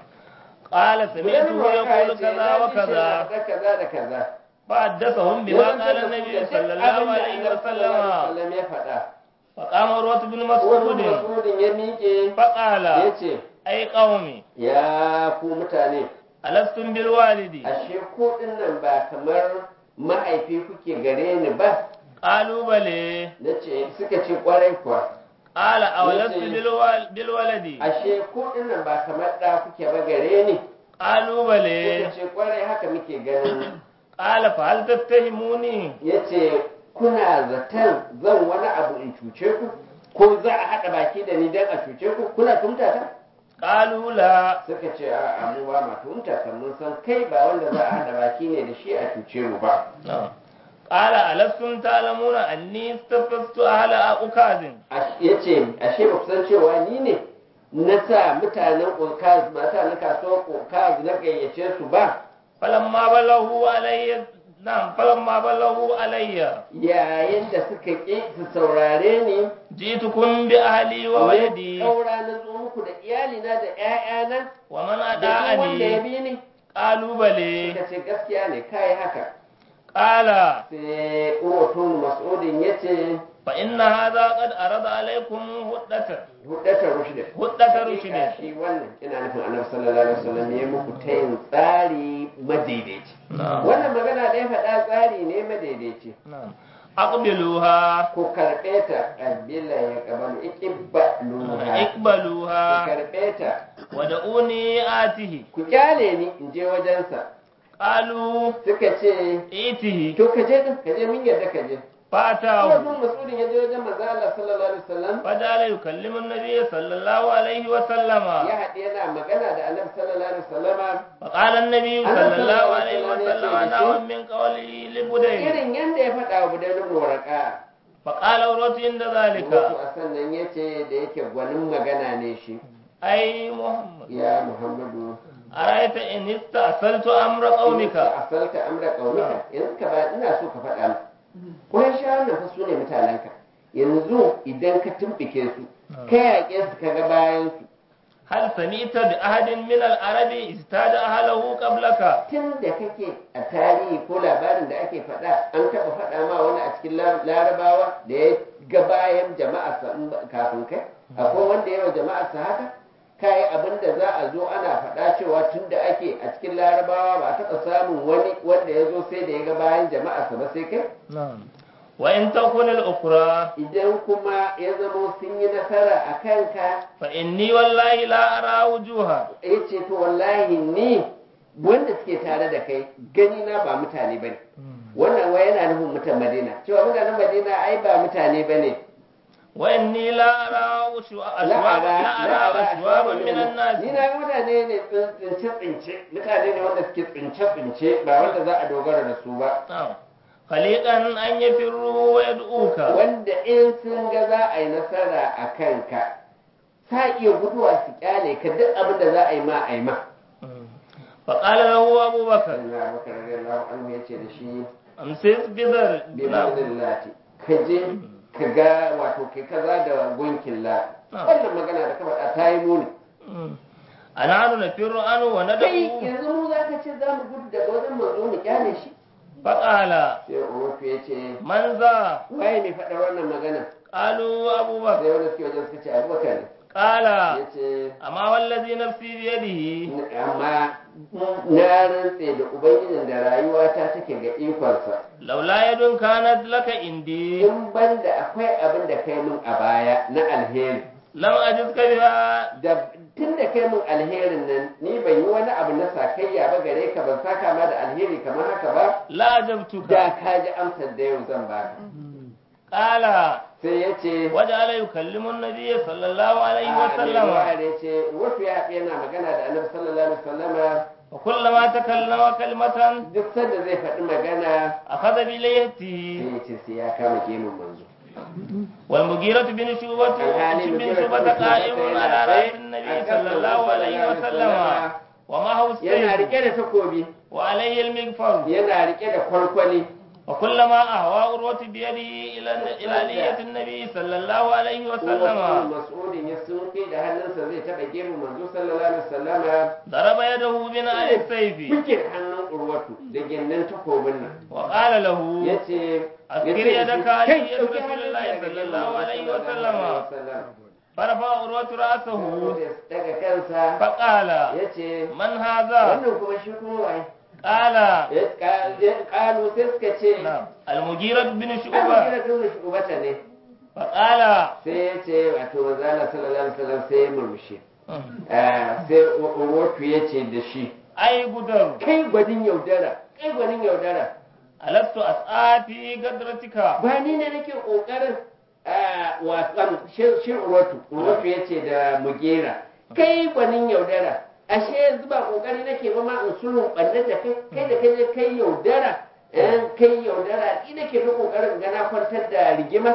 قال سمعته يقول كذا وكذا kaza da kaza فحدثهم بما قال النبي صلى الله عليه وسلم wasallam ya faɗa فقام عروة بن wani مسعود masudin ya miƙe فقال ya ce أي قومي ya ku mutane ألستم بالوالد ashe ku ɗin nan ba kamar mahaifi kuke gare ni ba قالوا بلى na ce suka ce kwarai kuwa قال أولست yace- بالوال- بالولد ashe ku ɗin nan ba kamar ɗa kuke ba gare ni قالوا suka بلى ce kwarai haka muke ganin قال فهل تتهموني ya ce kuna zaton zan wani abu in cuce ku ko za a haɗa baki da ni don a cuce ku kuna tumta ta قالوا لا suka ce a amu ba ma tumta kan mun san kai ba wanda za a haɗa baki ne da shi a cuce mu ba نعم. قال ألستم تعلمون أني استفزت أهل أكاظ ya ce ashe ba ku san cewa ni ne na sa mutanen ƙokaz mutanen kasuwar ƙokaz na gayyace su ba فلما بلغوا علي نعم فلما بلغوا علي yayin da suka ƙi su saurare ni جئتكم بأهلي وولدي ƙaura na zo muku da iyalina da 'ya'yana ومن da duk wanda ya أدعني bi ni قالوا بلى suka ce gaskiya ne kai haka قال sai urwatun mas'udin ya ce فإن هذا قد أرد عليكم هدة hudata rushdi هدة رشد shi wannan ina nufin annabi sallallahu alaihi wasallam ya muku tayin tsari madaidaici نعم wannan magana da ya faɗa tsari ne madaidaici نعم أقبلوها ku karɓe ta ƙabila ya ƙabalu iqbaluha ku اقبلوها karɓe ta ودعوني آته ku kyale ni in je wajensa قالوا suka ce ائته to ka je din ka je min yadda ka je فأتاه Urwatun mas'udin ya je wajen manzo Allah sallallahu alaihi wasallam فجعل يكلم النبي صلى الله عليه وسلم ya haɗe yana magana da annabi sallallahu alaihi wasallama فقال النبي أنا صلى صلى الله الله عليه عليه وسلم وسلم نحو من قوله لبدين irin yadda ya faɗa wa budan ibn waraka فقال عروة عند ذلك wato a sannan ya ce da yake gwanin magana ne shi أي محمد ya muhammadu أرأيت إن استأصلت أمر قومك a salta amra qaumika yanzu ka ba ina so ka faɗa mu kuma shi wannan fa su ne mutanenka yanzu idan ka tumbike su ka yaƙe su ka ga bayan su هل سمعت بأحد من العرب ازداد أهله قبلك tun da kake a tarihi ko labarin da ake faɗa an taɓa faɗa ma wani a cikin lar- larabawa da ya ga bayan jama'arsa in ba- kafin kai akwai wanda yawa jama'arsa haka kayi abin da za a zo ana faɗa cewa tun da ake a cikin larabawa ba a taɓa samun wani wanda ya zo sai da ya ga bayan jama'arsa ba sai kai نعم وإن تكن الأخرى idan kuma ya zamo sun yi nasara a kanka فإني والله لا أرى وجوها ya ce to wallahi ni wanda suke tare da kai gani na ba mutane ba ne wannan wai yana nufin mutan madina cewa mutanen madina ai ba mutane ba ne وإني لا أرى أشوا- أشوابا لا أرى أشوابا من الناس ni na ga mutane ne tsince tsince mutane ne wanda suke tsince tsince ba wanda za a dogara da su ba نعم خليقا أن يفروا ويدعوك wanda in sun ga za a yi nasara a kanka sa iya guduwa su kyale ka duk abin da za a yi ma a yi ma فقال له أبو بكر Allah Abubakar radiyallahu anhu yace da shi أمسك بذر bi lati ka je ka ga wato kai kaza da gunkin la Ah. wannan magana da ka faɗa ta yi muni أنا نفر عنه kai وندعو yanzu mu za ka ce za mu gudu daga wajen manzo mu kyale shi فقال sai Urufu ya ce من ذا waye mai faɗa wannan magana قالوا أبو بكر sai wanda suke wajen suka ce abubakar ne قال ya ce أما والذي نفسي بيده amma na rantse da ubangijin da rayuwata take ga ikonsa لولا يد كانت لك عندي in ban da akwai abin da kai min a baya na alheri لم أجزك بها da tun da kai min alherin nan ni ban yi wani abu na sakayya ba gare ka ban saka ma da alheri kamar haka ba لا أجبتك da ka ji amsar da yau zan baka قال sai ya ce وجعل يكلم النبي صلى الله عليه a mai وسلم ruwa da ya ce wasu ya haɗu yana magana da annabi sallallahu alaihi wasallama وكلما تكلم كلمة duk sanda zai faɗi magana أخذ بليته sai ya ce sai ya kama gemun manzo والمغيرة بن شعبة alhali بن mutum شعبة قائم على رأس النبي صلى الله عليه وسلم ومعه yana rike السيف da takobi وعليه المغفر yana rike da kwalkwali وكلما أهوى عروة بيده إلى إلى نية النبي صلى الله عليه Wasu وسلم mas'udin ya sunfi da hannunsa zai taɓa gemun manzo sallallahu alaihi wasallama ضرب يده بناء السيف buge hannun urwatu da gindin takobin nan وقال له ya ce أذكر يدك على يد رسول الله صلى الله عليه وسلم فرفع عروة رأسه daga kansa فقال ya ce من هذا wannan kuma shi kuma waye قال ya kalu sai suka ce نعم المغيرة بن an شعبة gina dole shi ubata ne فقال sai ya ce wato manzala sallallahu alaihi wasallam sai ya murmushi Ah, sai urwatu ya ce da shi أي قدر kai gwadin yaudara kai gwadin yaudara ألست أسعى في قدرتك ba ni ne nake kokarin wasan shi urwatu urwatu ya ce da mugera kai gwanin yaudara ashe yanzu ba kokari nake ba ma in sulhun ɓannar da kai kai da kai kai yaudara eh, kai yaudara ni nake ta kokarin ga na kwantar da rigima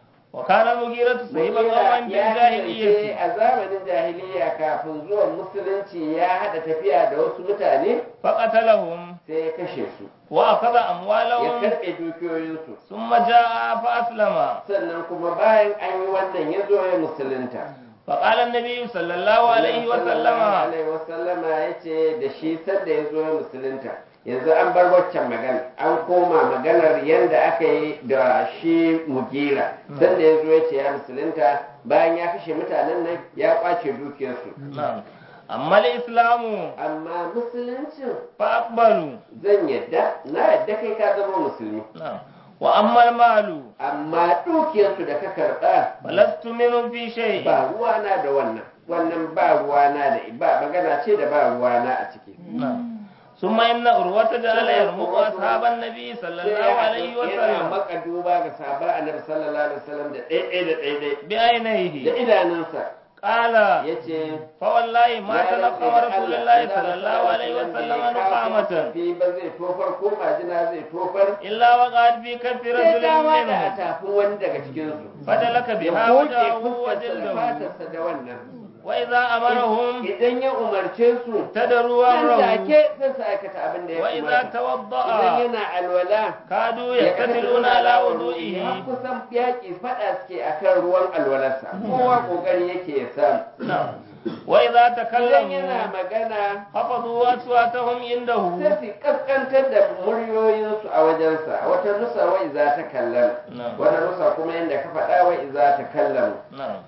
وكان المغيرة صحيب Mugera قوم ya kasance بالجاهلية a zamanin jahiliya kafin zuwan musulunci ya haɗa tafiya da wasu mutane فقتلهم sai ya kashe su وأخذ ya أموالهم karɓe dukiyoyinsu ثم جاء فأسلم sannan kuma bayan an yi wannan ya zo ya musulunta فقال النبي صلى الله عليه وسلم alaihi wasallama ya ce da shi sanda ya zo ya musulunta yanzu an bar waccan magana an koma maganar yadda aka yi da shi mugira sanda ya zo ya ce ya musulunta bayan ya kashe mutanen nan ya kwace dukiyarsu نعم أما الإسلام amma musuluncin فأقبلوا zan yadda na yadda kai ka zama musulmi نعم وأما المال amma dukiyarsu da ka karɓa فلست منهم في شيء ba ruwana da wannan wannan ba ruwana da ba magana ce da ba ruwana a ciki نعم ثم إن أروة جعل يرمق أصحاب النبي صلى الله عليه yana وسلم maka duba ga sahabban annabi sallallahu alaihi wasallam da ɗaiɗai da ɗaiɗai da بعينيه idanunsa قال yace فوالله ما "Ya تلقى rantse da رسول Allah, الله Allah صلى الله عليه sallallahu وسلم alaihi wasallam نقامة fi ba zai tofar ko majina zai tofar إلا وقعت في كف sai رجل ta wada a منهم tafin wani daga cikin su فدلك ya بها goge وجهه fuskarsa da وجلده fatarsa da wannan وإذا أمرهم idan ya umarce su ابتدروا nan أمره take sai su aikata abin da ya وإذا umarta idan توضأ yana alwala كادوا ya يقتتلون على ya وضوئه kusan yaƙi faɗa suke akan ruwan alwalarsa kowa ƙoƙari yake ya samu نعم وإذا idan yana تكلموا magana خفضوا أصواتهم عنده sai su kaskantar da muryoyinsu a wajensa wata nusa wai za ta kallama نعم wata nusa kuma yadda ka faɗa wai za ta kallama نعم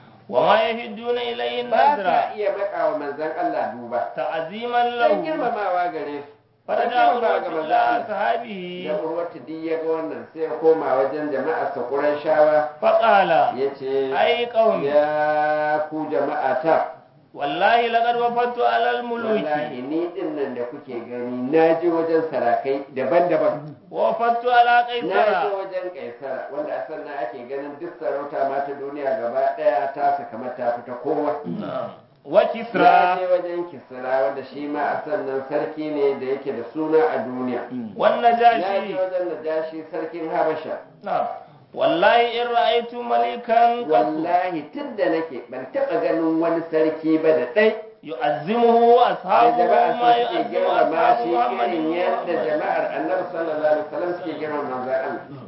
وما يهدون إليه ba النذر sa iya maka wa manzan Allah duba تعظيما don له girmamawa gare su فرجع girmamawa ga عروة manzan إلى Allah أصحابه da urwatu duk ya ga wannan sai ya koma wajen jama'ar sa shawa فقال ya ce أي قوم ya ku jama'a ta والله لقد وفدت على الملوك wallahi ni din nan da kuke gani na je wajen sarakai daban-daban ووفدت على na je قيصر wajen kaisara wanda a sannan ake ganin duk sarauta ma ta duniya gaba daya ta saka mata fita kowa نعم na وكسرى je wajen kisra wanda shi ma a sannan sarki ne da yake da suna a duniya na je والنجاشي wajen najashi sarkin habasha نعم والله إن رأيت ملكا قط wallahi tun da nake ban taɓa ganin wani sarki ba da ɗai يعزمه da أصحابه jama'a ما su suke يعزم girmama أصحاب shi محمد irin yadda محمد jama'ar annabi sallallahu alaihi wasallam suke girmama manzon Allah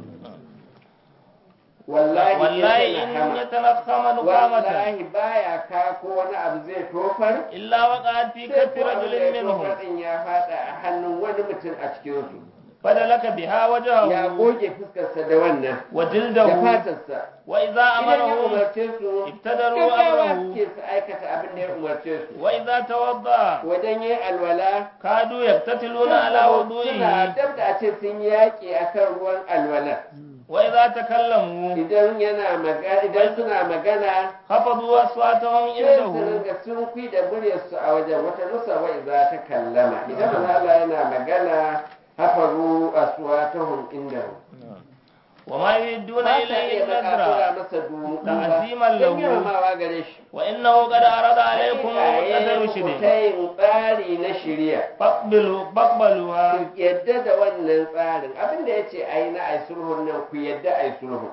wallahi والله in إن hama يتنخم نقامة wallahi baya ka ko wani abu zai tofar إلا وقعت في sai كف ko abu da رجل ya منهم tofar din ya fada a hannun wani mutum a cikin su فدلك بها ya وجهه goge fuskarsa da wannan da وجلده fatarsa وإذا idan ya أمرهم umarce su ابتدروا gaggawa أمره suke su aikata abin da ya umarce su وإذا توضأ wajen yin alwala كادوا يقتتلون على suna وضوئه dab da a ce sun yaƙi akan ruwan alwala وإذا تكلموا idan yana magana idan suna magana خفضوا أصواتهم sai su عنده ringa sun kui da muryarsu a wajen wata nusa wai za ta kallama idan manzo Allah yana magana hafaru aswatahum indahu وما يهدون ba sa إليه iya baka النذر masa dumu ta'ziman don lahu. girmamawa gare shi وإنه قد عرض عليكم Hakika قدر ya yi رشد tayin tsari na shirya فاقبلوا فاقبلوها ku yadda da wannan tsarin abinda ya ce a yi na ai sulhun nan ku yadda a yi sulhun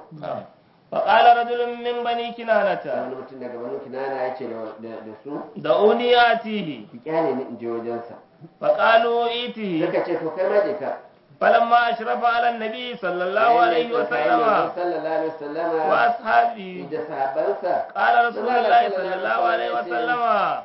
فقال رجل من بني كنانة wani mutum daga wani kinana ya ce da- da da su دعوني آتيه ku kyale ni in je wajensa فقالوا إيته suka ce to kai ma je ka فلما أشرف على النبي صلى الله عليه Yayin da وسلم sallallahu alaihi wasallama وأصحابه da sahabansa قال رسول الله صلى الله عليه وسلم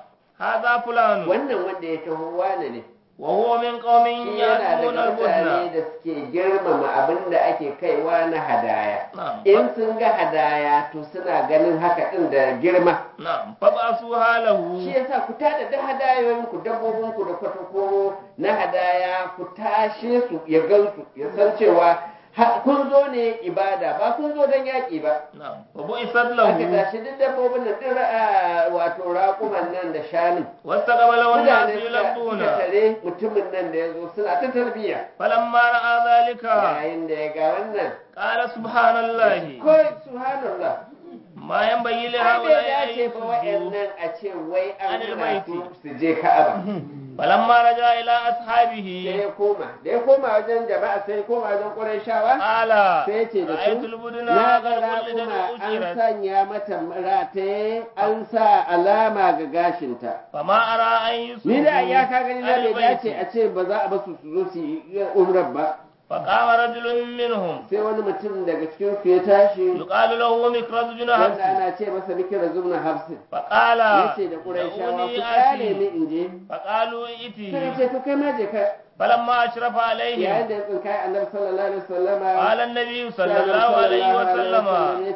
هذا فلان wannan wanda ya taho wane ne وهو من قوم shi yana يأتون daga mutane البدن da suke girmama abin da ake kaiwa na hadaya نعم in sun ga hadaya to suna ganin haka din da girma نعم فبعثوها shi له yasa ku tada da hadayoyin ku dabbobin ku da kwatakoro na hadaya ku tashe su ya gansu ya san cewa ha- kun zo ne ibada ba kun zo don yaƙi ba نعم وبعثت aka له tashi duk dabbobin nan din ra'a wato raƙuman nan da shanun واستقبل والناس mutane suka يلبون suka tare mutumin nan da ya zo suna ta tarbiyya فلما رأى ذلك yayin da ya ga wannan قال سبحان الله kawai subhanallah ما ينبغي ai bai لهؤلاء أن dace ba يسجدوا wa'annan a ce wai an Anil hana baiti. su su je ka'aba فلما رجع إلى sai أصحابه ya koma da ya koma wajen jama'a sai ya koma wajen ƙurayshawa قال sai ya ce da رأيت su البدن na قد ga ولدت raƙuma an وأجرت sanya mata rataye an sa alama ga gashinta فما أرى أن يسجدوا ni da ya ka gani na عن bai dace البيت a ce ba za a basu su zo su yi umrar ba فقام رجل منهم sai wani mutum daga cikin su ya tashi يقال له مكرز بن wanda حفص ana ce masa mikira zubna hafsin فقال yace da qurayshawa دعوني ku kare ni آتي in je فقالوا suka ائته ce to kai ma je ka فلما أشرف yayin عليهم da ya tsinkai annabi sallallahu alaihi wasallama قال النبي صلى الله عليه وسلم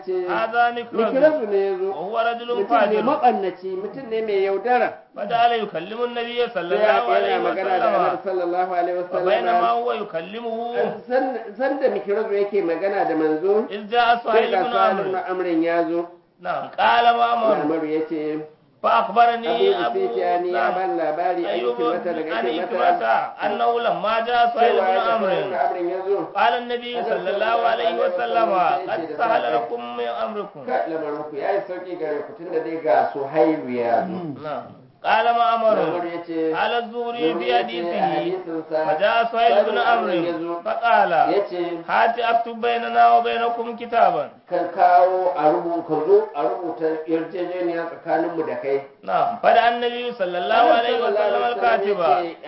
هذا مكرز mikirazu ne ya zo وهو رجل mutum ne فاجر maɓannaci mutum ne mai yaudara فجعل يكلم النبي صلى sai الله عليه yana magana da وسلم annabi sallallahu alaihi وبينما wasallama هو يكلمه san da mikirazu yake magana da manzo إذ جاء sai سهيل ga بن sa'ad ibn عمرو amrin ya zo نعم قال معمر Umar ya ce فأخبرني abu أبو sufyan ya نعم. ban labari an yi أيوب mata daga عن yake إكرمة mata أنه لما جاء سهيل cewa بن ya ga عمرو ibn amrin ya zo قال النبي صلى الله عليه وسلم قد سهل لكم من أمركم ka lamarin ku yayi sauki gare ku tunda dai ga suhailu ya zo نعم قال Umar معمر ya ce قال الزهري في a حديثه hadisinsa فجاء سهيل بن عمرو فقال ya ce هات أكتب بيننا وبينكم كتابا kan kawo a rubuta ka zo a rubuta yarjejeniya tsakaninmu da kai نعم فدعا النبي صلى الله عليه وسلم الكاتب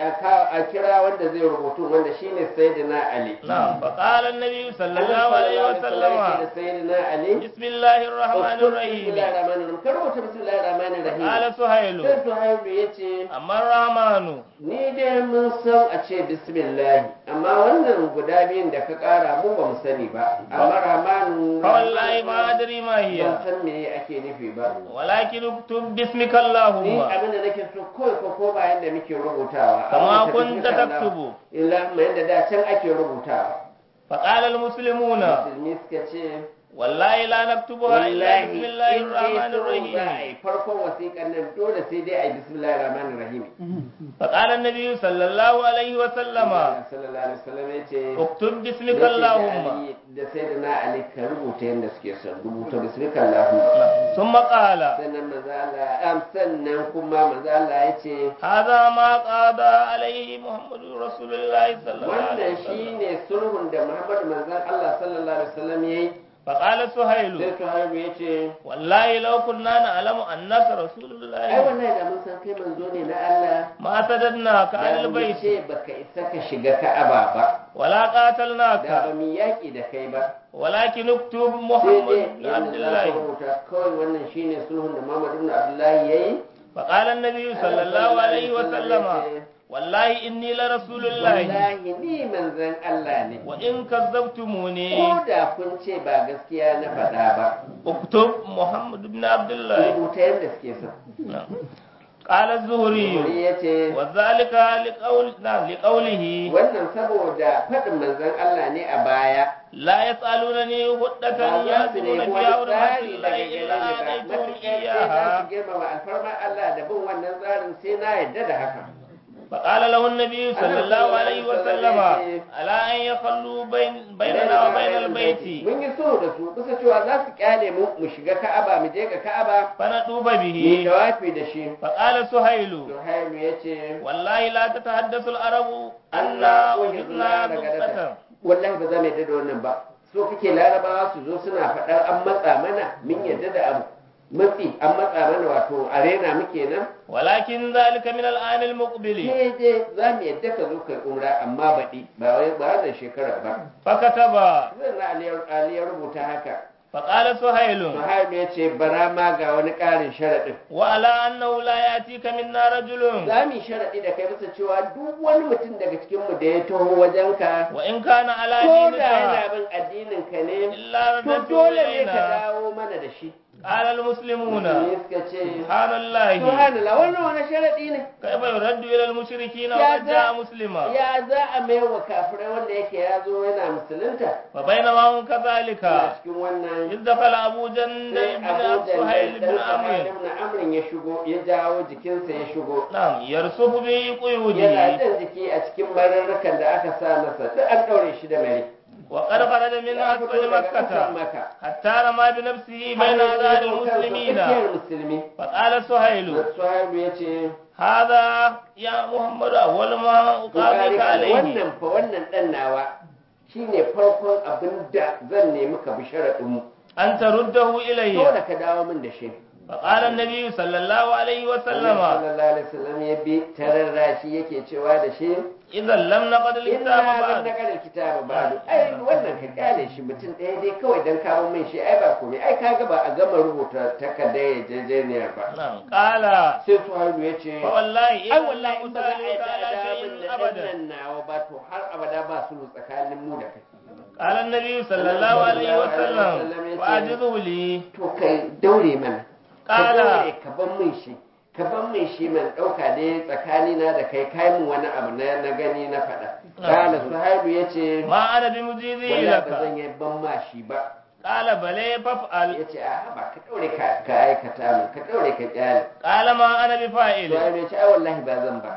a kira wanda zai rubutu wanda shine sayyidina ali نعم فقال النبي صلى الله عليه وسلم da sayyidina ali بسم الله الرحمن اكتب بسم الرحيم الله الرحمن الرحيم ka rubuta bismillahir rahmanir rahim قال سهيل sai suhaibu ya ce أما الرحمن ni dai mun san a ce bismillah amma wannan guda biyun da ka kara mu ba mu sani ba amma rahmanu فوالله ما أدري ما ban هي san me ake nufi ba ولكن اكتب باسمك ni اللهم abin da nake so kawai ko ko ba yanda muke rubutawa كما Amma كنت bismillah. تكتب illa mai yanda da can ake rubutawa فقال المسلمون musulmi suka ce والله لا نكتبها إلا wallahi بسم الله in dai الرحمن so za a الرحيم yi farkon wasiƙan nan dole sai dai a yi bismillahir rahmanir rahim فقال النبي صلى الله عليه وسلم sallallahu alaihi wasallam ya ce اكتب باسمك Yake da اللهم Ali- da sai da na Ali ka rubuta yadda suke son rubuta bismika Allahu ثم قال sannan manzo Allah am sannan kuma manzo Allah ya ce هذا ما قضى عليه محمد رسول الله صلى الله عليه wannan وسلم shine sulhun da Muhammad manzon Allah sallallahu alaihi wasallam yayi فقال سهيل sai Suhaibu ya ce والله لو كنا نعلم أنك رسول ai الله wallahi da mun san kai manzo ne na Allah ما سددناك عن da mu البيت ce baka isa ka shiga Ka'aba ba ولا da ba قاتلناك mu yaki da kai ba ولكن اكتب sai محمد dai بن yanda عبد za ka الله rubuta kawai wannan shine sulhun da Muhammad ibn Abdullahi yayi فقال النبي صلى الله عليه وسلم والله إني لرسول الله wallahi ni manzon Allah ne وإن كذبتموني ko da kun ce ba gaskiya na faɗa ba اكتب محمد بن عبد الله rubuta yadda suke so نعم. قال الزهري Wuri ya ce وذلك لقول نعم لقوله wannan saboda faɗin manzon Allah ne a baya لا يسألونني هدة ba za su يهدون nemi فيها wani حرمات tsari الله daga إلا gare ni ba matuƙar sai آتيتهم za إياها su girmama alfarma Allah da bin wannan tsarin sai na yadda da haka فقال له النبي صلى الله عليه وسلم ألا أن يخلوا بين بيننا وبين البيت mun yi so da su kusa cewa za su kyale mu mu shiga ka'aba mu je ga ka'aba فنطوب mu به dawafi da shi فقال سهيل Suhailu ya ce والله لا تتحدث العرب أن Allah وجدنا نقطة wallahi ba za mu yadda da wannan ba so kake larabawa su zo suna faɗar an matsa mana mun yadda da abu matsi an matsa mana wato arena muke nan ولكن ذلك من الآن المقبل sai dai za mu yadda ka zo kai umra amma baɗi ba wai ba wannan shekara ba فكتب zan na Ali ya rubuta haka فقال سهيل Suhailu ya ce bara ma ga wani ƙarin sharaɗin وعلى أنه لا يأتيك منا رجل za mu yi sharaɗi da kai bisa cewa duk wani mutum daga cikinmu da ya taho wajenka وإن كان على ko da yana دينك bin addinin ka ne إلا to رددته dole ne ka إلينا dawo mana da shi قال المسلمون Musulmi suka ce سبحان الله subhanallah wannan wani sharaɗi ne كيف يرد إلى المشركين يا وقد ذا- جاء مسلما ya za a mai wa kafirai wanda yake ya zo yana musulunta وبينما هم كذلك a cikin wannan إذ دخل أبو جندل sai بن abu سهيل بن da عمرو ibn amrin ya shigo ya jawo jikinsa ya shigo نعم يرسف yana بقيوده jan jiki a cikin mararrakan da aka sa masa duk an ɗaure shi da mare وقد خرج من ya fito أسفل daga ƙasar مكة maka حتى رمى بنفسه بين أذان المسلمين tsakiyar musulmi فقال سهيل suhaibu ya ce هذا يا محمد أول ما أقابلك عليه wannan fa wannan ɗan nawa shine farkon abin da zan nemi ka bi sharaɗinmu أن ترده إلي dole ka dawo min da shi فقال النبي صلى الله عليه وسلم sallallahu alaihi wasallam ya bi tararra shi yake cewa da shi إذا لم نقد inna الكتاب lam بعد naqal kitaba ba'du ai wannan ka kyale shi mutum ɗaya dai kawai dan kawo min shi ai ba komai ai kaga ba a gama rubuta takardar yarjejeniyar ba نعم قال sai suhaibu ya ce فوالله ai إن wallahi in ba za a yi أسألك على da شيء min da أبدا ɗan nawa ba to har abada ba su tsakanin mu da kai قال النبي صلى الله عليه وسلم فأجزه لي to kai daure mana ka قال daure ka ban min shi ka ban min shi man ɗauka dai tsakanina da kai kai min wani abu na na gani na faɗa kala suhaibu ya ce ما أنا بمجيزه wallahi ba لك zan yi ban ma shi ba قال بلى فافعل ya ce a ba ka daure ka ka aikata min ka daure ka kyale قال ما أنا بفاعل suhaibu ya ce ai wallahi ba zan ba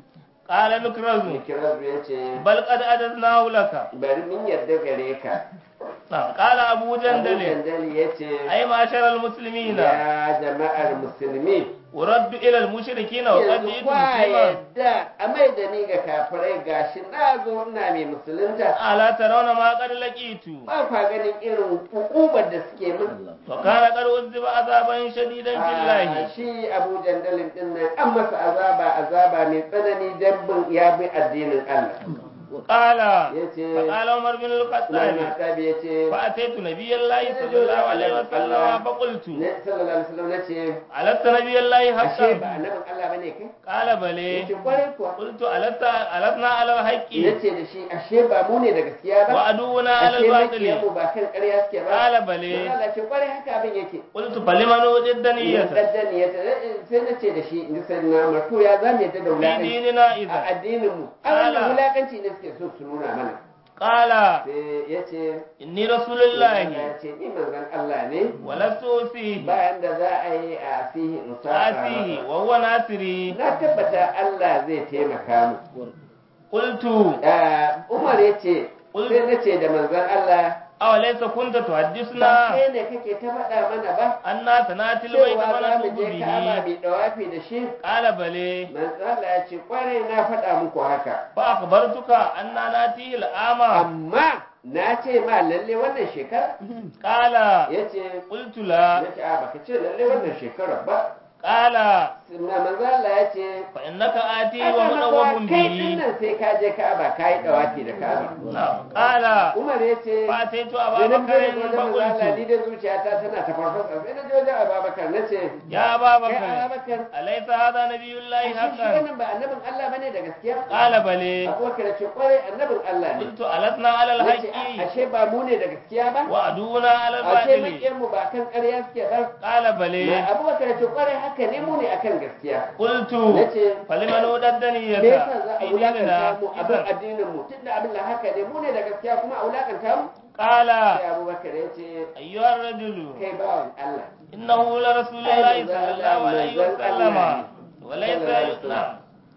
قال مكرز mikirazu ya ce بل قد أجزناه لك bari min yarda gare ka نعم قال أبو Abu جندل Jandali ya ce أي معشر المسلمين ya jama'ar musulmi ورد إلى المشركين وقد yanzu جئت kwa مسلما yadda a mai da ni ga kafirai gashi na zo ina mai musulunta ألا ترون ما قد لقيت ba kwa ganin irin hukumar da suke min وكان قد عذب عذابا شديدا في Ah, الله shi abu jandalin din nan an masa azaba azaba mai tsanani dan bin ya bi addinin Allah قال yace فقال عمر بن Imam الخطاب Tabi yace فأتيت نبي الله صلى الله عليه وسلم فقلت ne sallallahu alaihi wasallam nace ألست نبي الله ashe ba حقا annabin Allah bane kai قال بلى yace kwarai kuwa قلت ألست ألسنا على الحق yace da shi ashe ba mu ne da gaskiya ba وعدونا على ashe الباطل makiyanmu ba kan ƙarya suke ba قال بلى Allah ce kwarai haka abin yake قلت فلمن وجد الدنيا daddani ya sai na ce da shi in ji sai na marto ya za mu yadda da في wulaƙanci ديننا a إذا addinin mu a Ala. wannan wulaƙanci ne suke so su nuna mana قال sai ya ce إني رسول الله ya ce ni manzon Allah ne ولست أوصيه bayan da za a yi a asihi in saba آتيه masa. وهو ناصري na tabbata Allah zai taimaka mu قلت Ah, Umar ya ce sai na ce da manzon Allah أوليس كنت ba تحدثنا kai ne kake ta faɗa mana ba أن سنأتي البيت cewa za mu فنطوف je Ka'aba به mai dawafi da shi قال بلى manzo Allah ya ce kwarai na faɗa muku haka فأخبرتك أن نأتيه العام amma na ce ma lalle wannan shekara قال ya ce قلت لا ya ce a baka ce lalle wannan shekara ba قال na manzo Allah ya ce فإنك آتي "Haka na kuwa ومدوب kai din به nan sai ka je Ka'aba ka yi dawafi da Ka'aba نعم. قال Umar ya ce فأتيت sai أبا na بكر fito wajen manzo Allah ni فقلت da zuciyata tana ta farfasa sai na je wajen Abubakar na ce يا أبا kai بكر Abubakar أليس هذا نبي الله ashe shi حقا wannan ba annabin Allah bane da gaskiya قال بلى Abubakar ya ce kwarai annabin Allah ne قلت ألسنا على na ce الحق ashe ba mu ne da gaskiya ba وعدونا على ashe الباطل makiyar mu ba kan ƙarya suke ba قال na بلى abubakar ya ce kwarai haka ne mu ne akan gaskiya قلت na ce فلمن وددني me yasa za a في wulakanta ديننا mu abin إذا addinin mu tunda abin da haka ne mu ne da gaskiya kuma a wulakanta mu قال sai abubakar ya ce أيها الرجل kai bawan Allah إنه لرسول الله صلى الله عليه وسلم وليس صلى الله عليه وسلم. نعم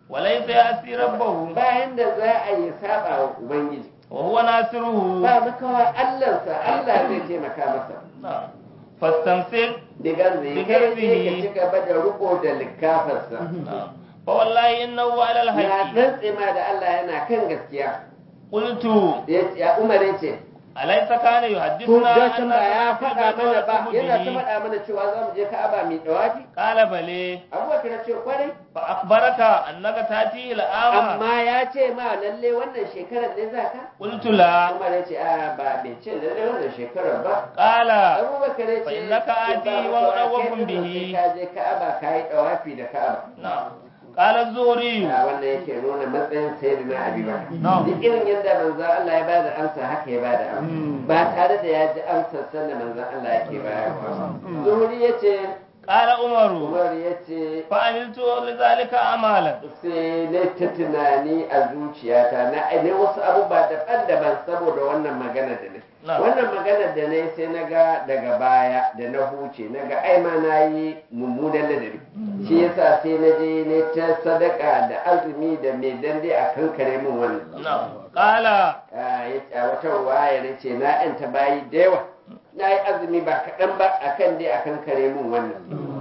وليس يأسي ربه bayan da za a yi saba wa ubangiji وهو ناصره ba makawa allansa allah zai taimaka masa نعم فاستمسك digar zai kai Bigarbihi. sai ka ci gaba da riko da likafarsa نعم فوالله إنه على na الحق rantse ma da allah yana kan gaskiya قلت Ya- ya umar ya ce أليس كان ko يحدثنا dacin ba ya سنة faɗa mana ba البيت yana ta به؟ faɗa mana cewa za mu je ka'aba mai dawafi قال بلي abubakar ya ce kwarai فأخبرك أنك تأتيه الآن amma ya ce ma lalle wannan shekarar ne za ka قلت لا umar ya ce a ba bai ce lalle wannan shekarar ba قال abubakar ya ce Fa innaka ati ya ba wa makawa mu'awwaqun kai dinnan bihi. sai ka je ka'aba ka yi dawafi da ka'aba نعم قال الزهري a wannan yake nuna matsayin sayyidina abi bakar Na'am. duk irin yadda manzon Allah ya bada amsa haka ya bada amsa ba tare da ya ji amsar sanda manzon Allah yake bayarwa zuhuri yace قال عمر umar yace فعملت لذلك أعمالا sai na ta tunani a zuciyata na ne wasu abubuwa daban-daban saboda wannan magana da ne Na'am. wannan magana da ne sai na ga daga baya da na huce na ga ai ma na yi mummunan ladabi shi yasa sai na je ne ta sadaka da azumi da mai dande a kankare min wannan نعم قال Ah, ya ce a wata ruwaya na ce na yanta bayi da yawa na yi azumi ba kaɗan ba akan dai a kankare min wannan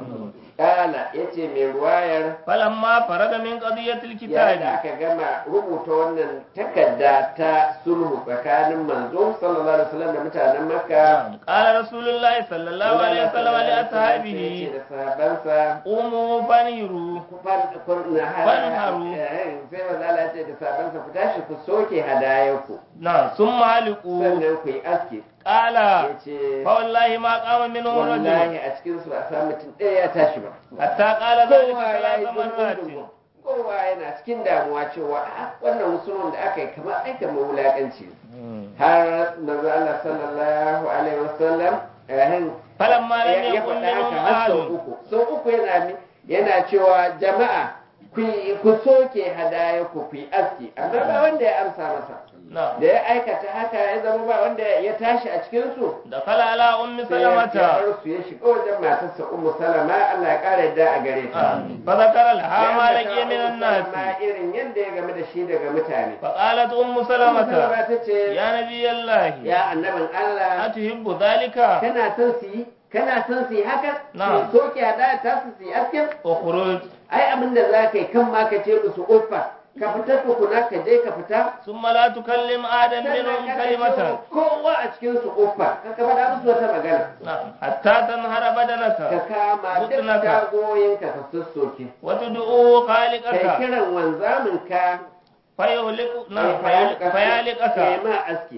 kala ya ce mai ruwayar فلما فرغ من قضية yayin da الكتاب aka gama rubuta wannan takarda ta sulhu tsakanin manzo sallallahu alaihi wasallam da mutanen makka نعم. قال رسول الله صلى الله عليه وسلم yace لأصحابه da sahabansa قوموا فانهروا ku far- kun- na ha- Fanharu. eh, sai manzo Allah ya ce da sahabansa ku tashi ku soke hadayanku نعم ثم علقوا sannan ku yi aski قال yace فوالله ما قام منهم رجل wallahi a cikin su ba a samu mutum ɗaya ya tashi ba حتى قال ذلك kowa ya ثلاث yi مرات gungun kowa yana cikin damuwa cewa "Ah, wannan musulun da aka yi kamar ai kamar wulaƙanci ne." har manzo Allah sallallahu alaihi wasallam eh, فلما لم ya ya يكن faɗa haka منهم har sau أحد uku sau uku yana mi- yana cewa jama'a ku yi- ku soke hadaya ku ku yi aski amma ba wanda ya amsa masa نعم da ya aikata haka ya zama ba wanda ya tashi a cikin su دخل على أم sai ya سلمة bar su ya shiga wajen matarsa ummu salama Allah ya kara yadda a gare ta آه. فذكر لها Ya ما ambata لقي من Ummu الناس Salama irin yadda ya game da shi daga mutane فقالت أم Ummu سلمة Salama ta ce يا نبي الله ya annabin Allah أتحب ذلك kana son su yi kana son su yi haka Na'am. su soke hadaya ta su su yi askin اخرج ai abin da za ka yi kan ma ka ce musu uffa ka fita tukuna ka je ka fita ثم لا تكلم آدم منهم sannan kana كلمة cewa kowa a cikin su uffa ka ka faɗa musu wata magana نعم حتى تنهر ka بدنك kama duk Mutunaka. tagoyinka ka sassoke وتدعو kai خالقك kiran wanzamin ka فيهلك نعم kai فيهلك- فيهلكك ma aski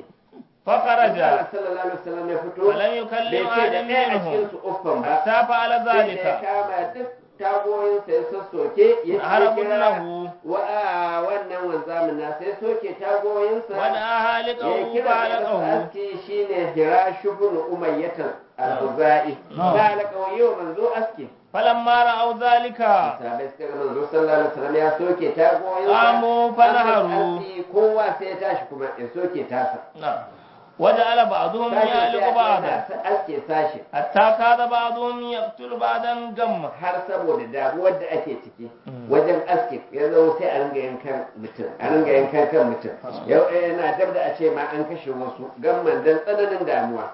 فخرج Allah sallallahu alaihi wasallam ya fito ولم bai يكلم ce da آدم ɗaya a cikin منهم su uffan ba حتى فعل sai da ya ذلك kama duk tagoyinsa ya sassoke ya عرب kira له wa a wannan wanzamin na sai soke tagoyinsa ودعا ya هالكه kira da masa فعلقه aski shine hirashu bin umayyatar al-khuzai Na'am. ba la kauye manzo aski فلما رأوا ذلك sabai suka ga manzo sallallahu alaihi wasallam ya soke tagoyinsa Qamu fanaharu. an masa aski, kowa sai ya tashi kuma ya soke tasa نعم وجعل بعضهم sashi sai يعلق ya بعضا sa- aske sashi حتى كاد بعضهم يقتل بعضا جمع har saboda damuwar da ake ciki wajen aski ya zama sai a ringa yankan mutum a ringa yankan kan mutum yau eh, yana dab da a ce ma an kashe wasu gamman dan tsananin damuwa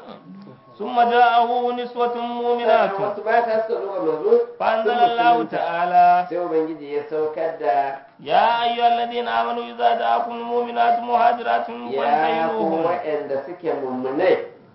ثم جاءه نسوة sannan مؤمنات wasu mata suka zo ga manzo فأنزل sun الله musulunta. تعالى sai ubangiji ya saukar da يا أيها الذين آمنوا إذا جاءكم المؤمنات مهاجرات ya ku فامتحنوهن waɗanda suke mummunai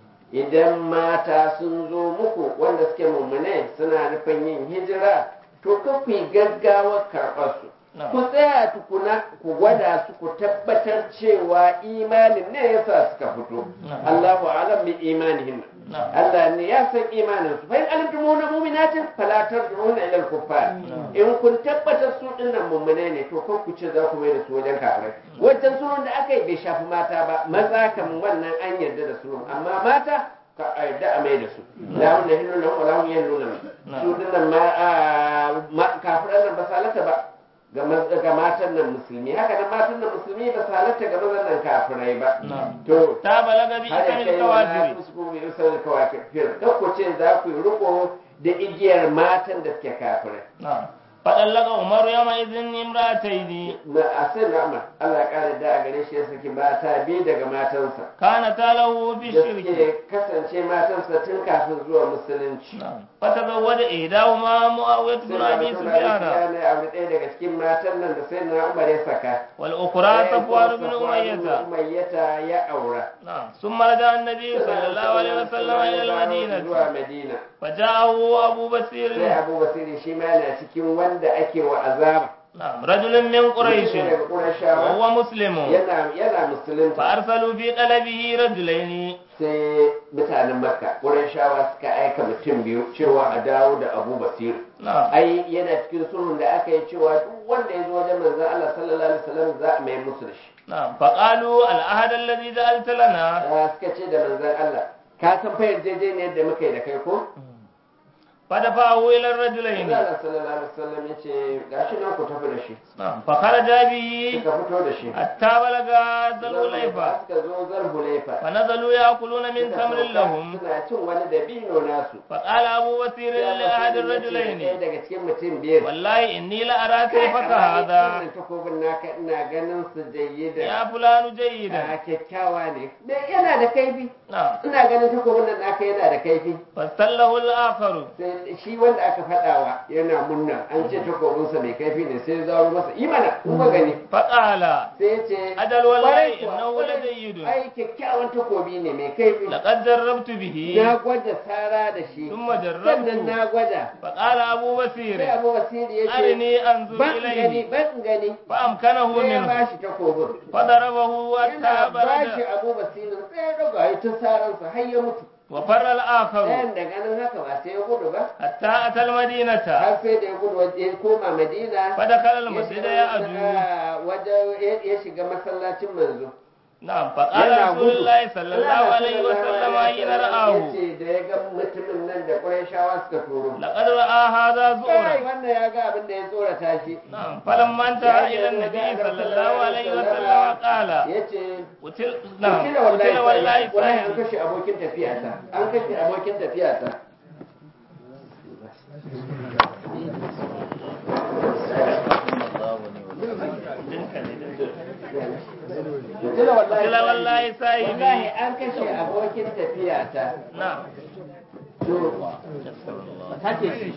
idan mata sun zo muku wanda suke mummunai suna nufin yin hijira to ka ku yi gaggawar karɓar su نعم. ku tsaya tukuna ku gwada su ku tabbatar cewa imanin ne yasa suka fito Na'am. Allahu alam bi imanihim نعم Allah ne ya san imanin su fa in alimtumuna mu'minatin fala tarji'una ila al-kuffar Na'am. in kun tabbatar su dinnan mummune ne to ko ku ce za ku mai da su wajen kafirai wajen sulhun da aka yi bai shafi mata ba maza kam wannan an yarda da sulhun amma mata ka a yarda a mai da su la hunna hillu lahum wa la hum yahilluna Na'am. su dinnan ma a- ma- kafiran nan ba salata ba ga ma- ga matan nan musulmi haka nan matan nan musulmi ba salata ga mazan nan kafirai ba نعم to تا بلغ har بإثم ya kai wa الكوافر tusku bi usal kawakir kan ku ce za ku yi riko da igiyar matan da suke kafirai نعم فطلق عمر يومئذ امرأتين na asin Umar Allah ya kare da a gare shi ya saki mata biyu daga matansa كانتا له في da الشرك suke kasance matansa tun kafin zuwa musulunci نعم. فتزوج إحداهما معاوية بن أبي سفيان ne aure ɗaya daga cikin matan nan da sai na Umar ya saka والأخرى صفوان بن أمية Umayyata ya aura نعم ثم رجع النبي صلى الله عليه وسلم إلى المدينة zuwa Madina فجاءه أبو sai بصير Abu Basiri shi ma yana cikin wanda ake wa azaba نعم رجل من قريش Mutum ne daga Qurayshawa وهو مسلم yana yana musulunta فأرسلوا في طلبه رجلين sai mutanen Makka Qurayshawa suka aika mutum biyu cewa a dawo da Abu Basir نعم ai yana cikin sulhun da aka yi cewa duk wanda ya zo wajen manzon Allah sallallahu alaihi wasallam za a mai musu da shi نعم فقالوا العهد الذي جعلت لنا Ah, suka ce da manzon Allah ka san fa yarjejeniyar da muka yi da kai ko فدفعه إلى الرجلين Allah sallallahu alaihi wasallam ya ce gashi nan ku tafi da shi نعم فخرج به suka fito da shi حتى بلغ ذا الحليفة suka zo zalhulaifa فنزلوا يأكلون من تمر لهم suna cin wani dabino nasu فقال أبو بصير لأحد ɗaya الرجلين daga cikin mutum biyar والله إني لأرى سيفك هذا wannan takobin naka ina ganin su jayyida يا فلان جيدا a kyakkyawa ne me yana da kaifi نعم ina ganin takobin nan naka yana da kaifi فاستله الآخر sai shi wanda aka faɗawa yana munna an ce takobinsa mai kaifi ne sai ya zaro masa imana in ba gani فقال sai ya ce أجل والله "Kwarai kuwa, إنه kwarai, لجيد ai kyakkyawan takobi ne mai kaifi لقد جربت به na gwada sara da shi ثم sannan جربت na gwada فقال أبو sai بصير abu basiri ya ce أرني أنظر ban gani إليه ban gani فأمكنه sai ya منه bashi takobin فضربه حتى yana bashi برد abu basirin sai ya ɗaga ya ta saransa har ya mutu وفر الآخر ɗayan da ganin haka ba sai ya gudu ba حتى أتى المدينة har sai da ya gudu waje ya koma madina فدخل ya المسجد shiga يأدو masa- wajen ya shiga masallacin manzo نعم فقال yana رسول gudu الله صلى الله Allah عليه وسلم حين رآه yace da ya ga mutumin nan da Qurayshawa suka turo لقد رأى هذا kai زورا wannan ya ga abin da ya tsorata shi نعم فلما انتهى إلى النبي صلى الله عليه وسلم قال yace قتل نعم kila wallahi قتل والله sai- wallahi an صاحبي kashe abokin tafiyata an kashe abokin tafiyata kila wallahi قتل والله wallahi صاحبي an kashe abokin tafiyata نعم to kake shi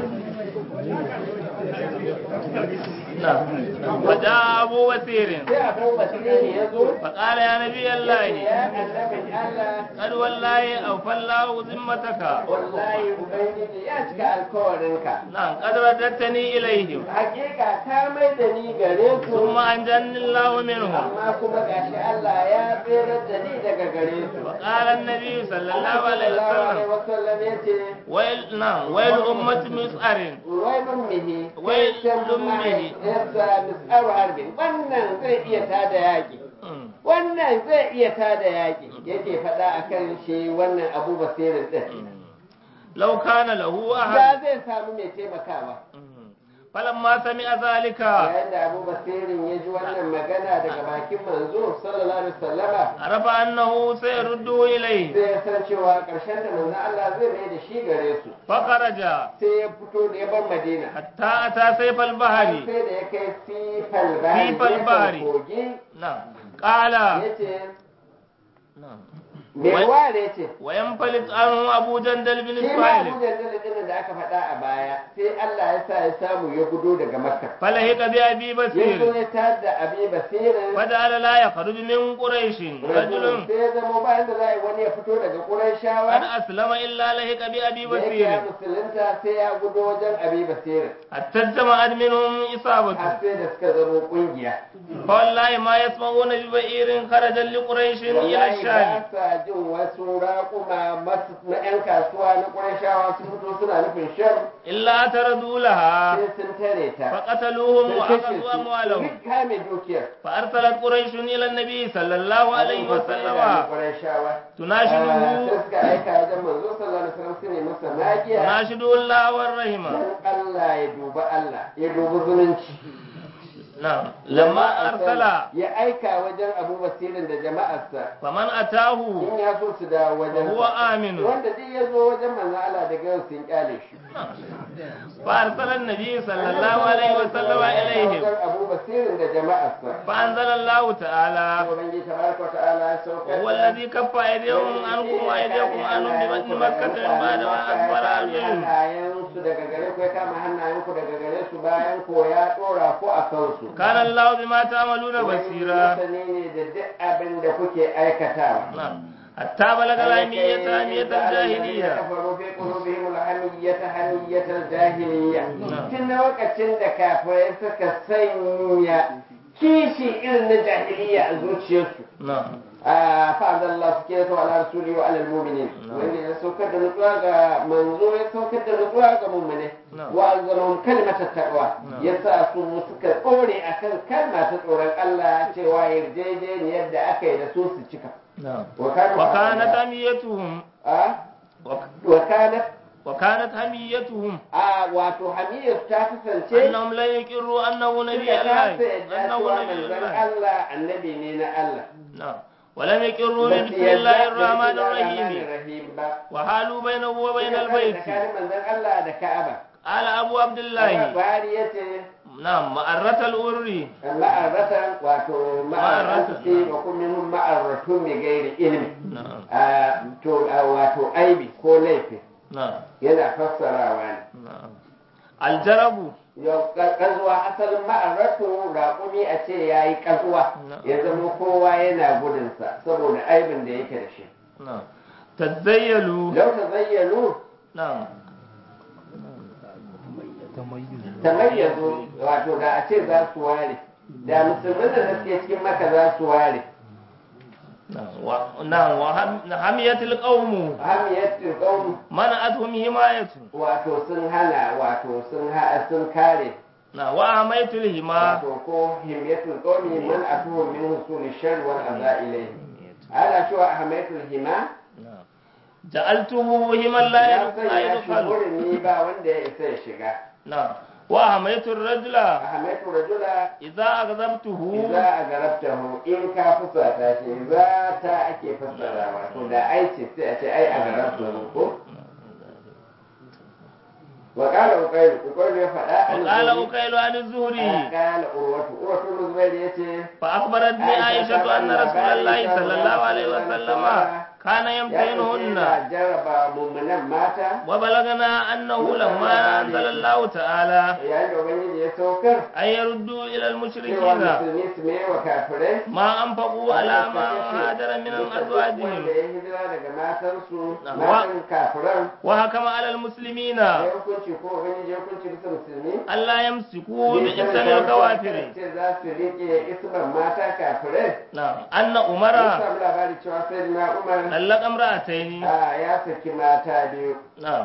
نعم فجاء أبو بصير sai abu basiri ya zo فقال يا نبي الله ya annabin Allah قد والله أوفى الله ذمتك wallahi ubangiji ya cika alkawarinka نعم قد رددتني إليهم hakika ka mai da ni gare su ثم أنجاني الله منهم amma kuma gashi Allah ya tsere da ni daga gare su وقال النبي صلى الله عليه sallallahu alaihi وسلم wasallam yace ويل نعم ويل أمة مسعر wailun mihi Wailun mihi. yasa mis'aru harbin wannan zai iya tada yaki أمم. wannan zai iya tada yaki yake faɗa akan shi wannan abu basirin din لو كان له da أحد zai samu mai taimakawa أمم. فلما سمع ذلك yayin da abu basirin ya ji wannan magana daga bakin manzo sallallahu alaihi wasallama عرف أنه سيرده إليه sai ya san cewa ƙarshen da manzo Allah zai mai da shi gare su فخرج sai ya fito da ya bar Madina حتى أتى سيف البحر sai da ya kai sifal bahari Sifal gefen bahari. kogi نعم قال yace نعم me Wai- ware ce وينفلت عنه أبو جندل بن shi ma Abu سهيل Jandal din da aka faɗa a baya sai Allah ya sa ya samu ya gudo daga Makka فلهق بأبي ya zo بصير ya tar da Abi Basirin فجعل لا يخرج من قريش رجل sai ya zama bayan da za a yi wani ya fito daga قد Qurayshawa أسلم إلا لهق بأبي da yake ya بصير musulunta sai ya gudo wajen Abi Basirin حتى اجتمعت منهم har إصابته sai da suka zama kungiya فوالله ما يسمعون ببئير خرج لقريش إلى wallahi الشام ba sa jin wasu raƙuma masu na 'yan kasuwa na Qurayshawa sun fito suna nufin shan إلا اعترضوا لها sai sun tare ta فقتلوهم sun kashe وأخذوا su أموالهم sun kame dukiyar فأرسلت قريش إلى النبي صلى الله عليه وسلم Qurayshawa تناشده sai suka aika wajen manzo sallallahu alaihi wasallam su ne masa magiya تناشده الله والرحمة dan Allah ya duba Allah ya dubi zumunci na'am lamma arsala ya aika wajen abu basirin da jama'arsa faman atahu in ya so su da wajen huwa aminu wanda duk ya zo wajen manzon Allah daga yau sun kyale shi fa arsala an-nabi sallallahu alaihi wa sallama ilaihim wajen abu basirin da jama'arsa fa anzala Allah ta'ala ubangiji tabaraka wa ta'ala ya saukar وهو الذي كف أيديهم عنكم وأيديكم عنهم ببطن مكة من بعد ما أكبر عليهم hannayensu daga gare ku ya kama hannayenku daga gare su bayan ko ya dora ku a kansu كان الله بما تعملون بصيرا masani ne da duk abin da kuke aikatawa نعم حتى بلغ الأهمية أهمية الجاهلية كفروا في قلوبهم الحمية حمية الجاهلية نعم. tun lokacin da kafirai suka sanya kishi irin na jahiliya a zuciyarsu نعم فأنزل الله سكينته على رسوله وعلى المؤمنين وإن سوكت نطواق منظور سوكت نطواق مؤمنه نعم. وأنزلهم كلمة التقوى نعم. يسا سوسك قولي أكن كلمة تقول الله توا يرجيجين يبدأ أكيد سوس الشكا نعم وكان وكانت هميتهم آه وك- وكانت وكانت هميتهم آه واتو حمية تاتسن شيء أنهم لا يقروا أنه نبي suka الله kasa yadda أنه cewa نبي manzon الله Allah annabi ne na Allah نعم ولم يقروا Ba su بسم yadda الله da الرحمن bismillahir الرحيم rahmanir rahim ba وحالوا بينه وبين Suka kasa البيت tsakanin manzon Allah da Ka'aba قال أبو عبد الله Buhari ya ce نعم مأرة الأري ma'arratan wato ma'arratu Ma'arratu. ce wa kuma minhum ma'arratu mai gairi ilimi نعم Ah, to ah, wato aibi ko laifi نعم yana fassarawa ne نعم الجرب yau kazuwa asalin ma'arratu raƙumi a ce ya yi kazuwa Na'am. ya zama kowa yana gudunsa saboda aibin da yake da shi نعم تزيلوا lau ta zayyano نعم tamayyazu wato da a ce za su ware da musulmin da suke cikin maka za su ware نعم و- نعم وحمية القوم hamiyatul qaum منعتهم حماية wato sun hana wato sun ha sun kare نعم وأميت الهما wato ko himiyatul qaumi man atuhu min husul shar wal adha ilayhi ana cewa hamiyatul hima نعم جعلته هما لا ya يدخل لا sanya shi يدخل wurin ni ba wanda ya isa ya shiga نعم وأميت الرجل hamiyatul rajula إذا أغضبته idza agarabtahu in ka fusata shi idza ta ake fassara wato da ai ce sai a ce ai agarabtahu ko wa qala uqayl uqayl ya faɗa an وقال zuhri. أكيل عن الزهري قال urwatu urwatu bin zubair yace فأخبرتني عائشة أن رسول الله صلى الله عليه وسلم كان ya يمتحنهن yana jarraba mummunan mata وبلغنا أنه لما أنزل الله تعالى yayin da ubangiji ya saukar أن يردوا إلى cewa المشركين musulmi su mai wa kafirai ما أنفقوا على من هاجر من wanda أزواجهم ya hijira daga matansu Na'am. matan kafiran وحكم على المسلمين ya hukunci ko ubangiji ya hukunci bisa musulmi ألا يمسكوا bai بإسم sani ba الكوافر ce za su riƙe isman mata kafirai نعم أن mun عمر samu labari cewa sai na umar طلق امرأتين a ya saki mata biyu نعم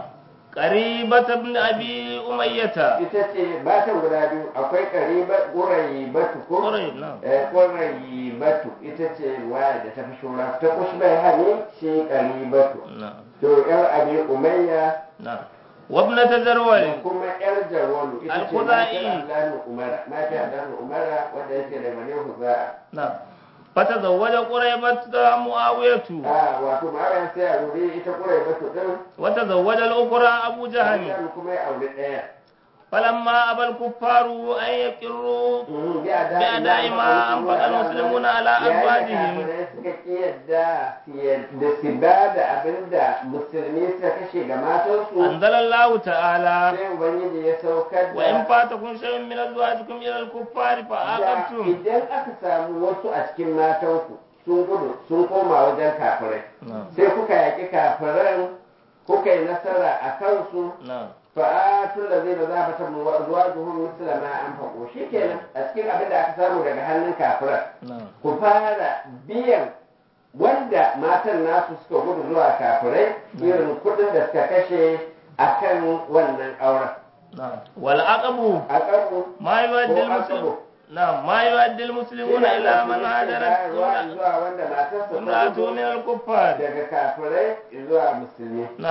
قريبة ابن أبي أمية ita ce matan guda biyu akwai ƙariba ƙurayi batu ko قريب نعم Eh, ƙurayi batu ita ce waya da ta fi shura ta kushbai hani shi ƙari batu نعم to yar abi umayya نعم وابنة da زروال kuma yar jarwalu ita ce Al-Khuzai. matar Abdullahi Umara matar Abdullahi Umara wanda yake da bane Huza'a نعم فتزوج قريبة معاوية a wato ma'ayan sai a wuri ita ƙurayi batu din وتزوج الأخرى أبو جهل Abdullahi kuma ya aure ɗaya فلما أبى الكفار أن يقروا Mhm, bi a بأداء ما أنفق المسلمون على أزواجهم Yayin suka ƙi yadda su yadda su ba da abin da musulmi suka kashe ga matansu أنزل الله تعالى sai Ubangiji ya saukar وإن da فاتكم شيء من أزواجكم إلى الكفار da فعاقبتم idan aka samu wasu a cikin matanku sun gudu sun koma wajen kafirai نعم sai kuka yaƙi kafiran kuka yi nasara a kansu نعم fa'atul lazina zafata zuwajuhum misla ma anfaqu shikenan a cikin abin da aka samu daga hannun kafiran نعم ku fara biyan wanda matan nasu suka gudu zuwa kafirai irin kuɗin da suka kashe a kan wannan auren نعم والعقب a ƙarfu ما يؤدي ko المسلم akabu نعم ما يؤدي المسلمون إلى من هاجرت ruwa zuwa wanda matarsa ta امرأته gudu من الكفار daga kafirai zuwa musulmi نعم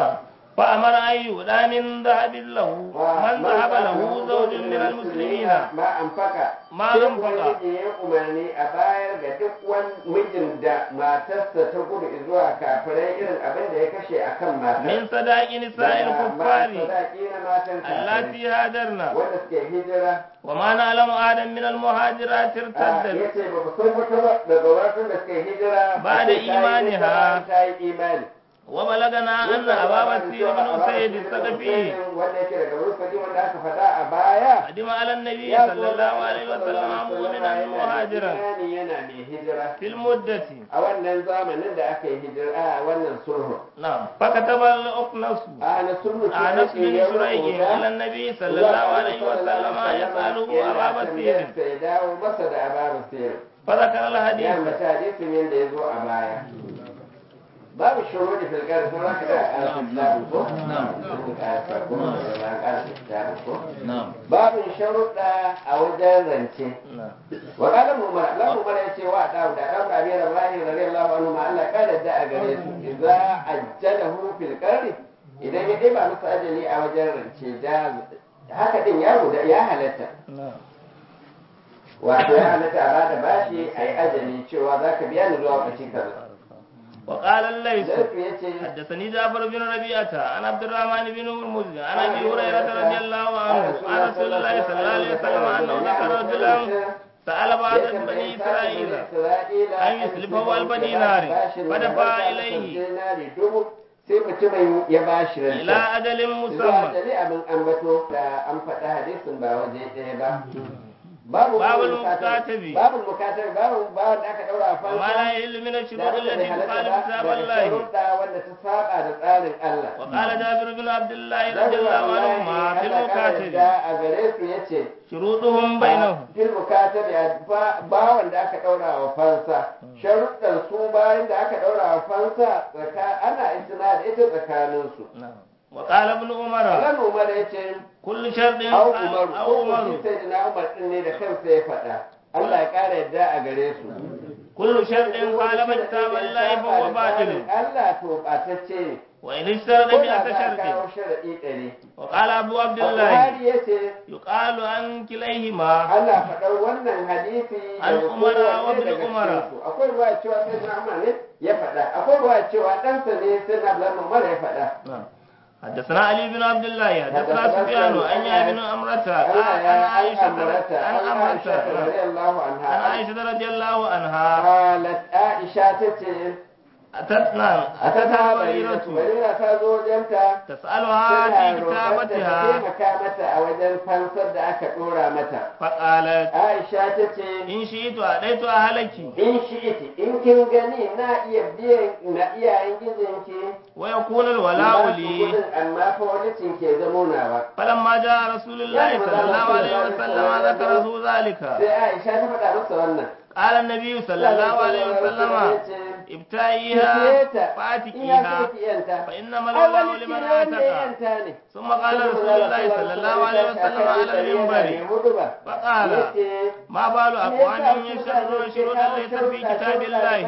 فأمر أن يهدى من ذهب له من ذهب له زوج من المسلمين ma amfaka Ma sai anfaka. ubangiji ya umarni a bayar ga duk wani mijin da matarsa ta gudu zuwa kafirai irin abin da ya kashe akan matar من صداق نساء Daga ma- الكفار sadaki na matan kafirai اللاتي هاجرنا wanda suke hijira وما نعلم آدم من المهاجرات ya ارتدت ce ba ku san wata ba daga wasu da suke hijira Ba da a ce ta yi imani hijira, ha. ta yi imani وبلغنا أن أبا بكر بن أسيد الثقفي wanda yake daga rufadi wanda aka faɗa a baya قدم على النبي ya صلى الله عليه وسلم مؤمنا مهاجرا imani yana mai hijira في المدة a wannan zamanin da aka yi hijira a wannan sulhu نعم فكتب الأقنص a na sulhu ce أنس ake بن yawan شريح rubuta. إلى النبي صلى الله عليه وسلم يسأله أبا بكر sai dawo masa da aba basir فذكر ya الحديث ambata hadisin yadda ya zo a baya babu shuru da filgar sauran ka da ƙarfin kitabu ko? ƙarfin ko? نعم babin sharuɗa a wajen rance نعم wa qala umar Allah umar ya ce wa dawo da dan Abi Ibrahim radiyallahu anhu ma Allah kada da a gare su idza ajjalahu fil qarri idan ya dai ba musu ajali a wajen rance da haka din ya guda ya halatta نعم wato ya halatta a bada bashi a yi ajali cewa za ka biya ni zuwa lokaci kaza وقال الليث Zarfi ya ce حدثني جعفر بن ربيعة عن عبد الرحمن بن هرمز عن ابي هريرة رضي الله عنه عن رسول الله صلى الله عليه وسلم انه ذكر رجلا سأل بعض بني إسرائيل أن يسلفه ألف دينار فدفع إليه sai mutumin ya ba shi rance إلى أجل zuwa مسمى ajali abin ambato da an faɗa hadisin ba waje ɗaya ba babu Babul mukatabi mukatabi. babu mukatabi babu babu da aka daura a وما لا fansa يحل من da الشروط abin da bai التي halatta تخالف ba كتاب daga الله sharuɗa wanda ta saba da tsarin Allah وقال جابر بن عبد الله رضي الله عنهما في المكاتب a gare su yace شروطهم بينهم fil mukatabi a ba- bawan da aka daura wa fansa sharuɗan su bayan da aka daura wa fansa tsaka ana isna da ita tsakanin su نعم. وقال ابن عمر Allah Umar yace كل شرط au قال- Umar أو ko عمر shi sai na Umar din ne da kansa ya faɗa Allah ya ƙara yadda a gare su كل شرط خالف كتاب الله فهو باطل Allah to ɓatacce ne وإن اشترط ko da مئة za a kawo شرط sharaɗi ɗari وقال أبو عبد الله Buhari ya ce يقال عن كليهما ana faɗar wannan hadisi An daga Umar wa kowanne ibn daga Umar. cikinsu. akwai ruwa cewa sai na Umar ne ya faɗa akwai ruwa cewa ɗansa ne sai na Abdullahi Umar ya faɗa نعم. حدثنا علي بن عبد الله حدثنا حدثنا سفيان سفيان عن يحيى بن أمرة ana عن ya an عائشة amurata عن an Aisha أمرة radiyallahu عن anha عائشة رضي الله عنها qalat Aisha tace أتت نعم أتتها atata bariratu بريرة barira ta zo wajenta تسألها tana في roƙonta ta كتابتها taimaka mata a wajen fansar da aka ɗora mata فقالت Aisha tace إن شئت أديت أهلك in shi iti in kin gani na iya biyan na iyayen gijinki ويكون ba الولاء su لي kudin amma fa walicin ke zamo nawa فلما جاء رسول الله صلى الله عليه وسلم ذكره ذلك sai Aisha ta faɗa masa wannan قال النبي صلى الله عليه وسلم ابتعيها in ya فاتكيها so ki yanta فإنما ai الولاء wani لمن ne wanda ya آتك yanta ne ثم قال رسول الله صلى الله عليه وسلم على المنبر فقال ما بال أقوام يشرون شروطا ليست في كتاب الله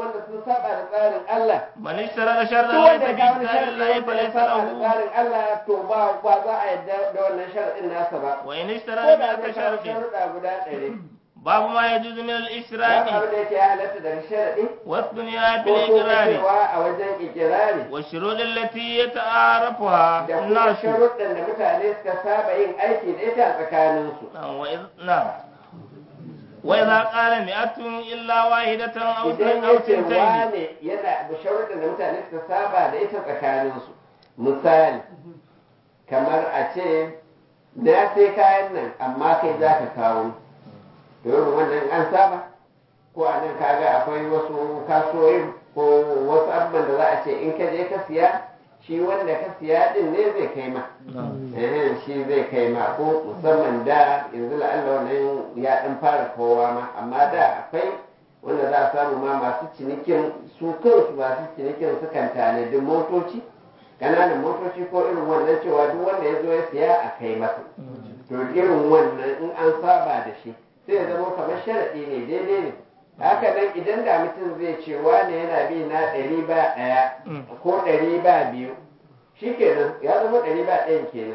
من اشترط شرطا ليس في كتاب الله فليس له Allah to ba ba za a yadda da wannan shar'in nasa ba وإن ko اشترط da مئة zai kawo شرط sharuɗa guda ɗari باب ما يجوز من babu الاشتراك abin da yake ya halatta daga sharaɗi والدنيا في ko kuma الإقرار cewa a wajen ikirari والشروط التي يتعارفها da kuma الناس sharuɗan da mutane suka saba yin aiki da ita a tsakaninsu نعم وإذ- نعم وإذا قال مئة إلا واحدة أو idan اثنين أو ya ce ثنتين wane yana da sharuɗan da mutane suka saba da ita tsakaninsu misali kamar a ce na sai kayan nan amma kai za ka kawo to irin wannan an saba ko a nan kaga akwai wasu kasuwoyin ko wasu abubuwan da za a ce in ka je ka siya shi wanda ka siya din ne zai kai ma eh shi zai kai ma ko musamman da yanzu la'alla wannan ya dan fara kowa ma amma da akwai wanda za a samu ma masu cinikin su kansu masu cinikin sukan tanadi motoci ƙananan motoci ko irin wannan cewa duk wanda ya zo ya siya a kai masa to irin wannan in an saba da shi sai ya zama kamar sharaɗi ne daidai ne haka nan idan da mutum zai ce wane yana bi na ɗari ba ɗaya ko ɗari ba biyu shikenan ya zama ɗari ba ɗayan kenan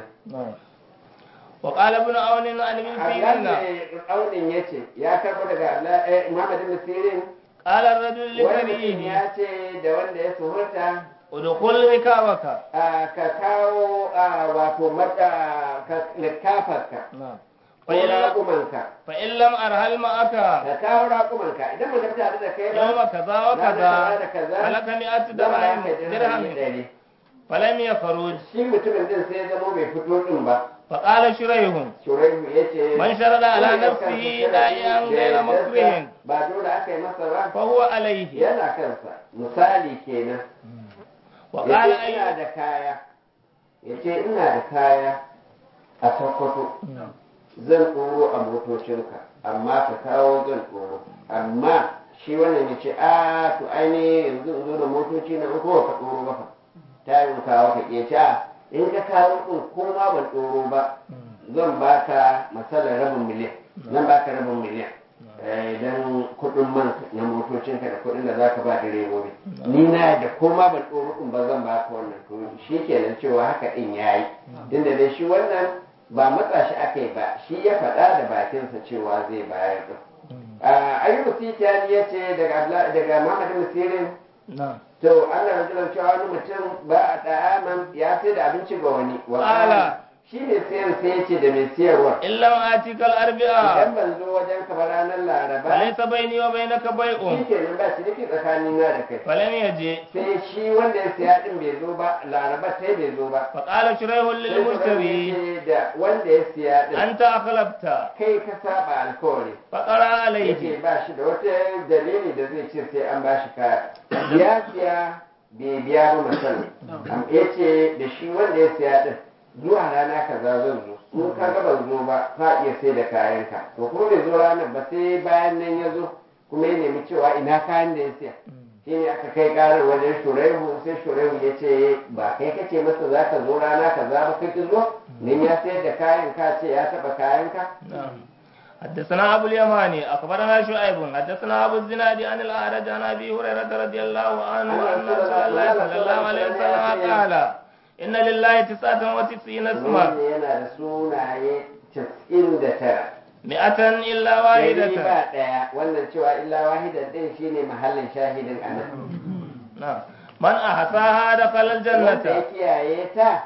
وقال ابن عون عن ابن Allah سيرين ne aunin ya ce ya karɓo daga Allah eh, Muhammad ibn Sirin قال الرجل wani mutum لكريه ya ce da wanda ya suhurta ادخل ركابك a ka kawo a wato mata ka likafarka نعم ko فإن raƙumanka فإن لم أرهل معك ka kawo raƙumanka idan ba ka tare da kai يوم ba كذا ranar وكذا da kaza فلك مئة zan ba درهم ka dirhami درهم ɗari فلم يخرج shi mutumin din sai ya zama bai fito din ba فقال شريح shuraihu ya ce من شرد على wanda ya نفسه kansa داعيا sharadi da غير yardarsa, مكره ba dole aka yi masa ba فهو عليه yana kansa misali kenan وقال ya ce ina أيوب da kaya ya ce ina da kaya a sokoto zan ɗoro a motocinka amma ka kawo zan ɗoro amma shi wannan ya ce a to aini yanzu in zo da motoci na in kowa ka ɗoro ba fa ta yi in kawo ka ke a in ka kawo ɗin ko ma ban ɗoro ba zan baka masalar rabin miliyan zan baka rabin miliyan idan kuɗin man na motocinka da kuɗin da za ka ba direbobi ni na da ko ma ban ɗoro ɗin ba zan baka wannan to shi kenan cewa haka ɗin ya yi tunda dai shi wannan ba matsa shi aka yi ba shi ya faɗa da bakinsa cewa zai bayar ɗin ayyubu sitani ya ce daga Abla- daga muhammad ibn sirin نعم to ana rajulan cewa wani mutum ba a da'aman ya sai da abinci ga wani wa Ala. qala shi ne sayar sai ya ce da mai siyarwa إن لم آتيك الأربعاء idan ban zo wajen ka ba ranar laraba فليس بيني وبينك shi بيع kenan ba shi nake tsakanin na da kai فلم يجي sai shi wanda ya siya din bai zo ba laraba sai bai zo ba فقال شريح sai للمشتري ya ce da wanda ya siya din أنت أخلفت kai ka saba alkawari فقرأ عليه yake ba shi da wata dalili da zai ce sai an ba shi kaya ya siya bai biya ba misali ya ce da shi wanda ya siya din zuwa rana kaza zan zo in ka ga ban zo ba ka iya sai da kayanka to kuma bai zo ranar ba sai bayan nan ya zo kuma ya nemi cewa ina kayan da ya siya shi ne aka kai karar wajen shuraihu sai shuraihu ya ce ba kai kace masa za ka zo rana kaza ba kai ki zo nan ya sayar da kayan ka ce ya taba kayanka نعم حدثنا أبو اليماني أخبرنا شعيب حدثنا أبو الزناد عن الأعرج عن أبي هريرة رضي الله عنه أن رسول الله صلى الله عليه وسلم قال إن لله تسعة وتسعين اسما Wanda yana da sunaye casa'in da tara. مئة إلا Ɗari واحدة ba ɗaya wannan cewa illa wahidan ɗin shine mahallin shahidin a nan. نعم من أحصاها دخل Wanda ya الجنة kiyaye ta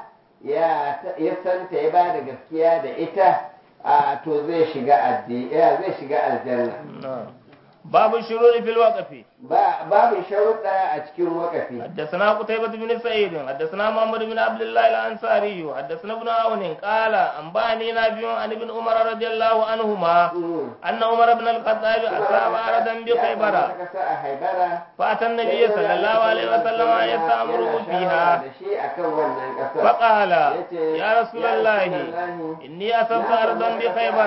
ya ya santa ya ba da gaskiya da ita a to zai shiga addi ya zai shiga aljanna. نعم باب الشرور في الوقف Ba babu sharuɗa a cikin wakafi. حدثنا قتيبة بن سعيد حدثنا محمد بن عبد الله الأنصاري حدثنا ابن عون قال أنبأني نافع عن ابن عمر رضي الله عنهما Mm. أن عمر بن الخطاب أصاب أرضا Ya بخيبر samu wata ƙasa a Haibara. فأتى النبي صلى الله عليه وسلم يستأمره Yana shawara فيها da shi akan wannan ƙasar. فقال yace, يا رسول الله إني أصبت أرضا بخيبر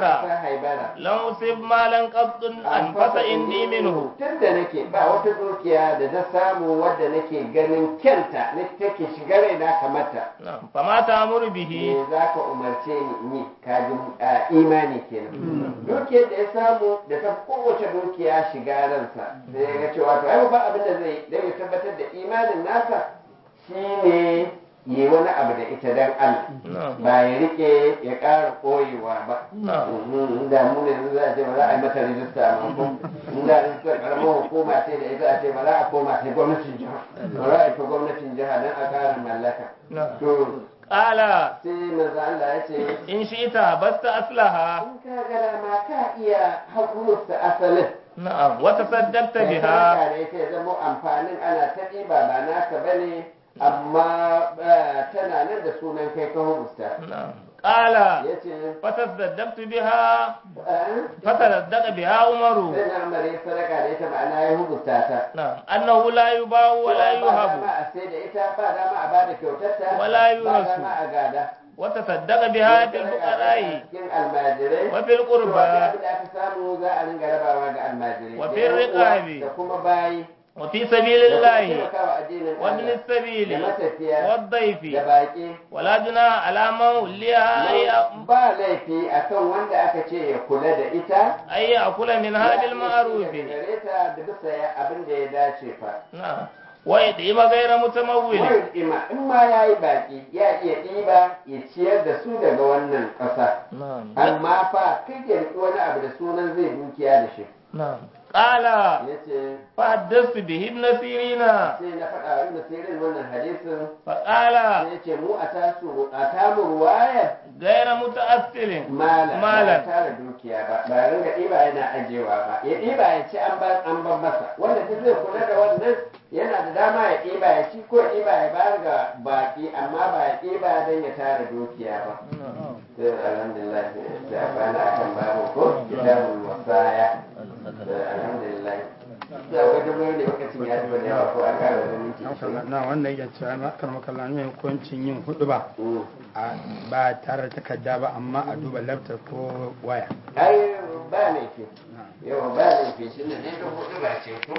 لم أصب مالا قط أنفس إني منه tun da nake ba wata dukiya da ta samu wadda nake ganin kyanta na take shiga raina kamata نعم. فما تأمر به me za ka umarce ni in yi kajin a, imani kenan dukiyar da ya samu da ta kowace dukiya shiga ransa sai ya ga cewa to ai ba abin da zai yi don ya tabbatar da imanin nasa shine yi wani abu da ita dan Allah نعم. ba ya rike ya ƙara koyewa ba نعم. Mhm, da mu ne yanzu za a ce ba za a yi mata rijista ma ko in da rijistar karamar hukuma ce da ita a ce ba za a koma sai gwamnatin jiha ba za a yi ta gwamnatin jiha don a ƙara mallaka نعم. to قال sai manzo Allah ya ce إن شئت بست أصلها in ka ga dama ka iya hakurta asalin نعم وتصدقت kai بها sadaka da ita ya zama amfanin ana ta ɗiba ba naka bane amma eh, tana nan da sunan kai ka hukusta نعم قال ya ce فتصدقت بها eh, فتصدق بها عمر sai na amare sadaka da ita ma'ana ya hukusta ta نعم أنه لا يباع ولا ba dama يهب a sai da ita ba dama a bada kyautarta Wala ba yurasu. dama a gada وتصدق بها في الفقراء cikin almajirai وفي القربى abin da aka samu za a ringa rabawa ga almajirai Wa da fi yan uwa riqabi. da kuma bayi وفي سبيل da kuma الله taimakawa addinin وابن Allah السبيل da matafiya والضيف da baƙi ولا جناح على من وليها أي- ba laifi akan wanda aka ce ya kula da ita أن يأكل منها ya ce بالمعروف daga gare ta da bisa ya- abin da ya dace fa نعم wa yadima ghayra mutamawwil wani ima in ma ya yi baki ya iya ɗiba ya ciyar da su daga wannan ƙasa na'am amma fa kai ya riƙi wani abu da sunan zai dukiya da shi na'am qala ya ce fa haddathtu bihi ibn sirina sai na faɗa wa ibn sirin wannan hadisin fa qala sai ya ce mu a tasu a tamu ruwayar ghayra muta'assilin malam ba malam tara dukiya ba ba ringa ɗiba yana ajewa ba ya ɗiba ya ci an ban an ban masa wanda duk zai kula da wannan yana da dama ya ɗiba ya ci ko ɗiba ya bayar ga baki amma ba ya ɗiba don ya tara dukiya ba sai alhamdulillah sai a bana akan babu ko kitabul wasaya sai alhamdulillah sai akwai dubu ne lokacin ya zuba da yawa ko an kara da minti ashirin. na wannan yake cewa na karma kallon ne hukuncin yin hudu ba Mm. a- ba tare da takarda ba amma a duba laptop ko waya ai ba laifi yau ba laifi shi ne dai dubu ɗiba ce ko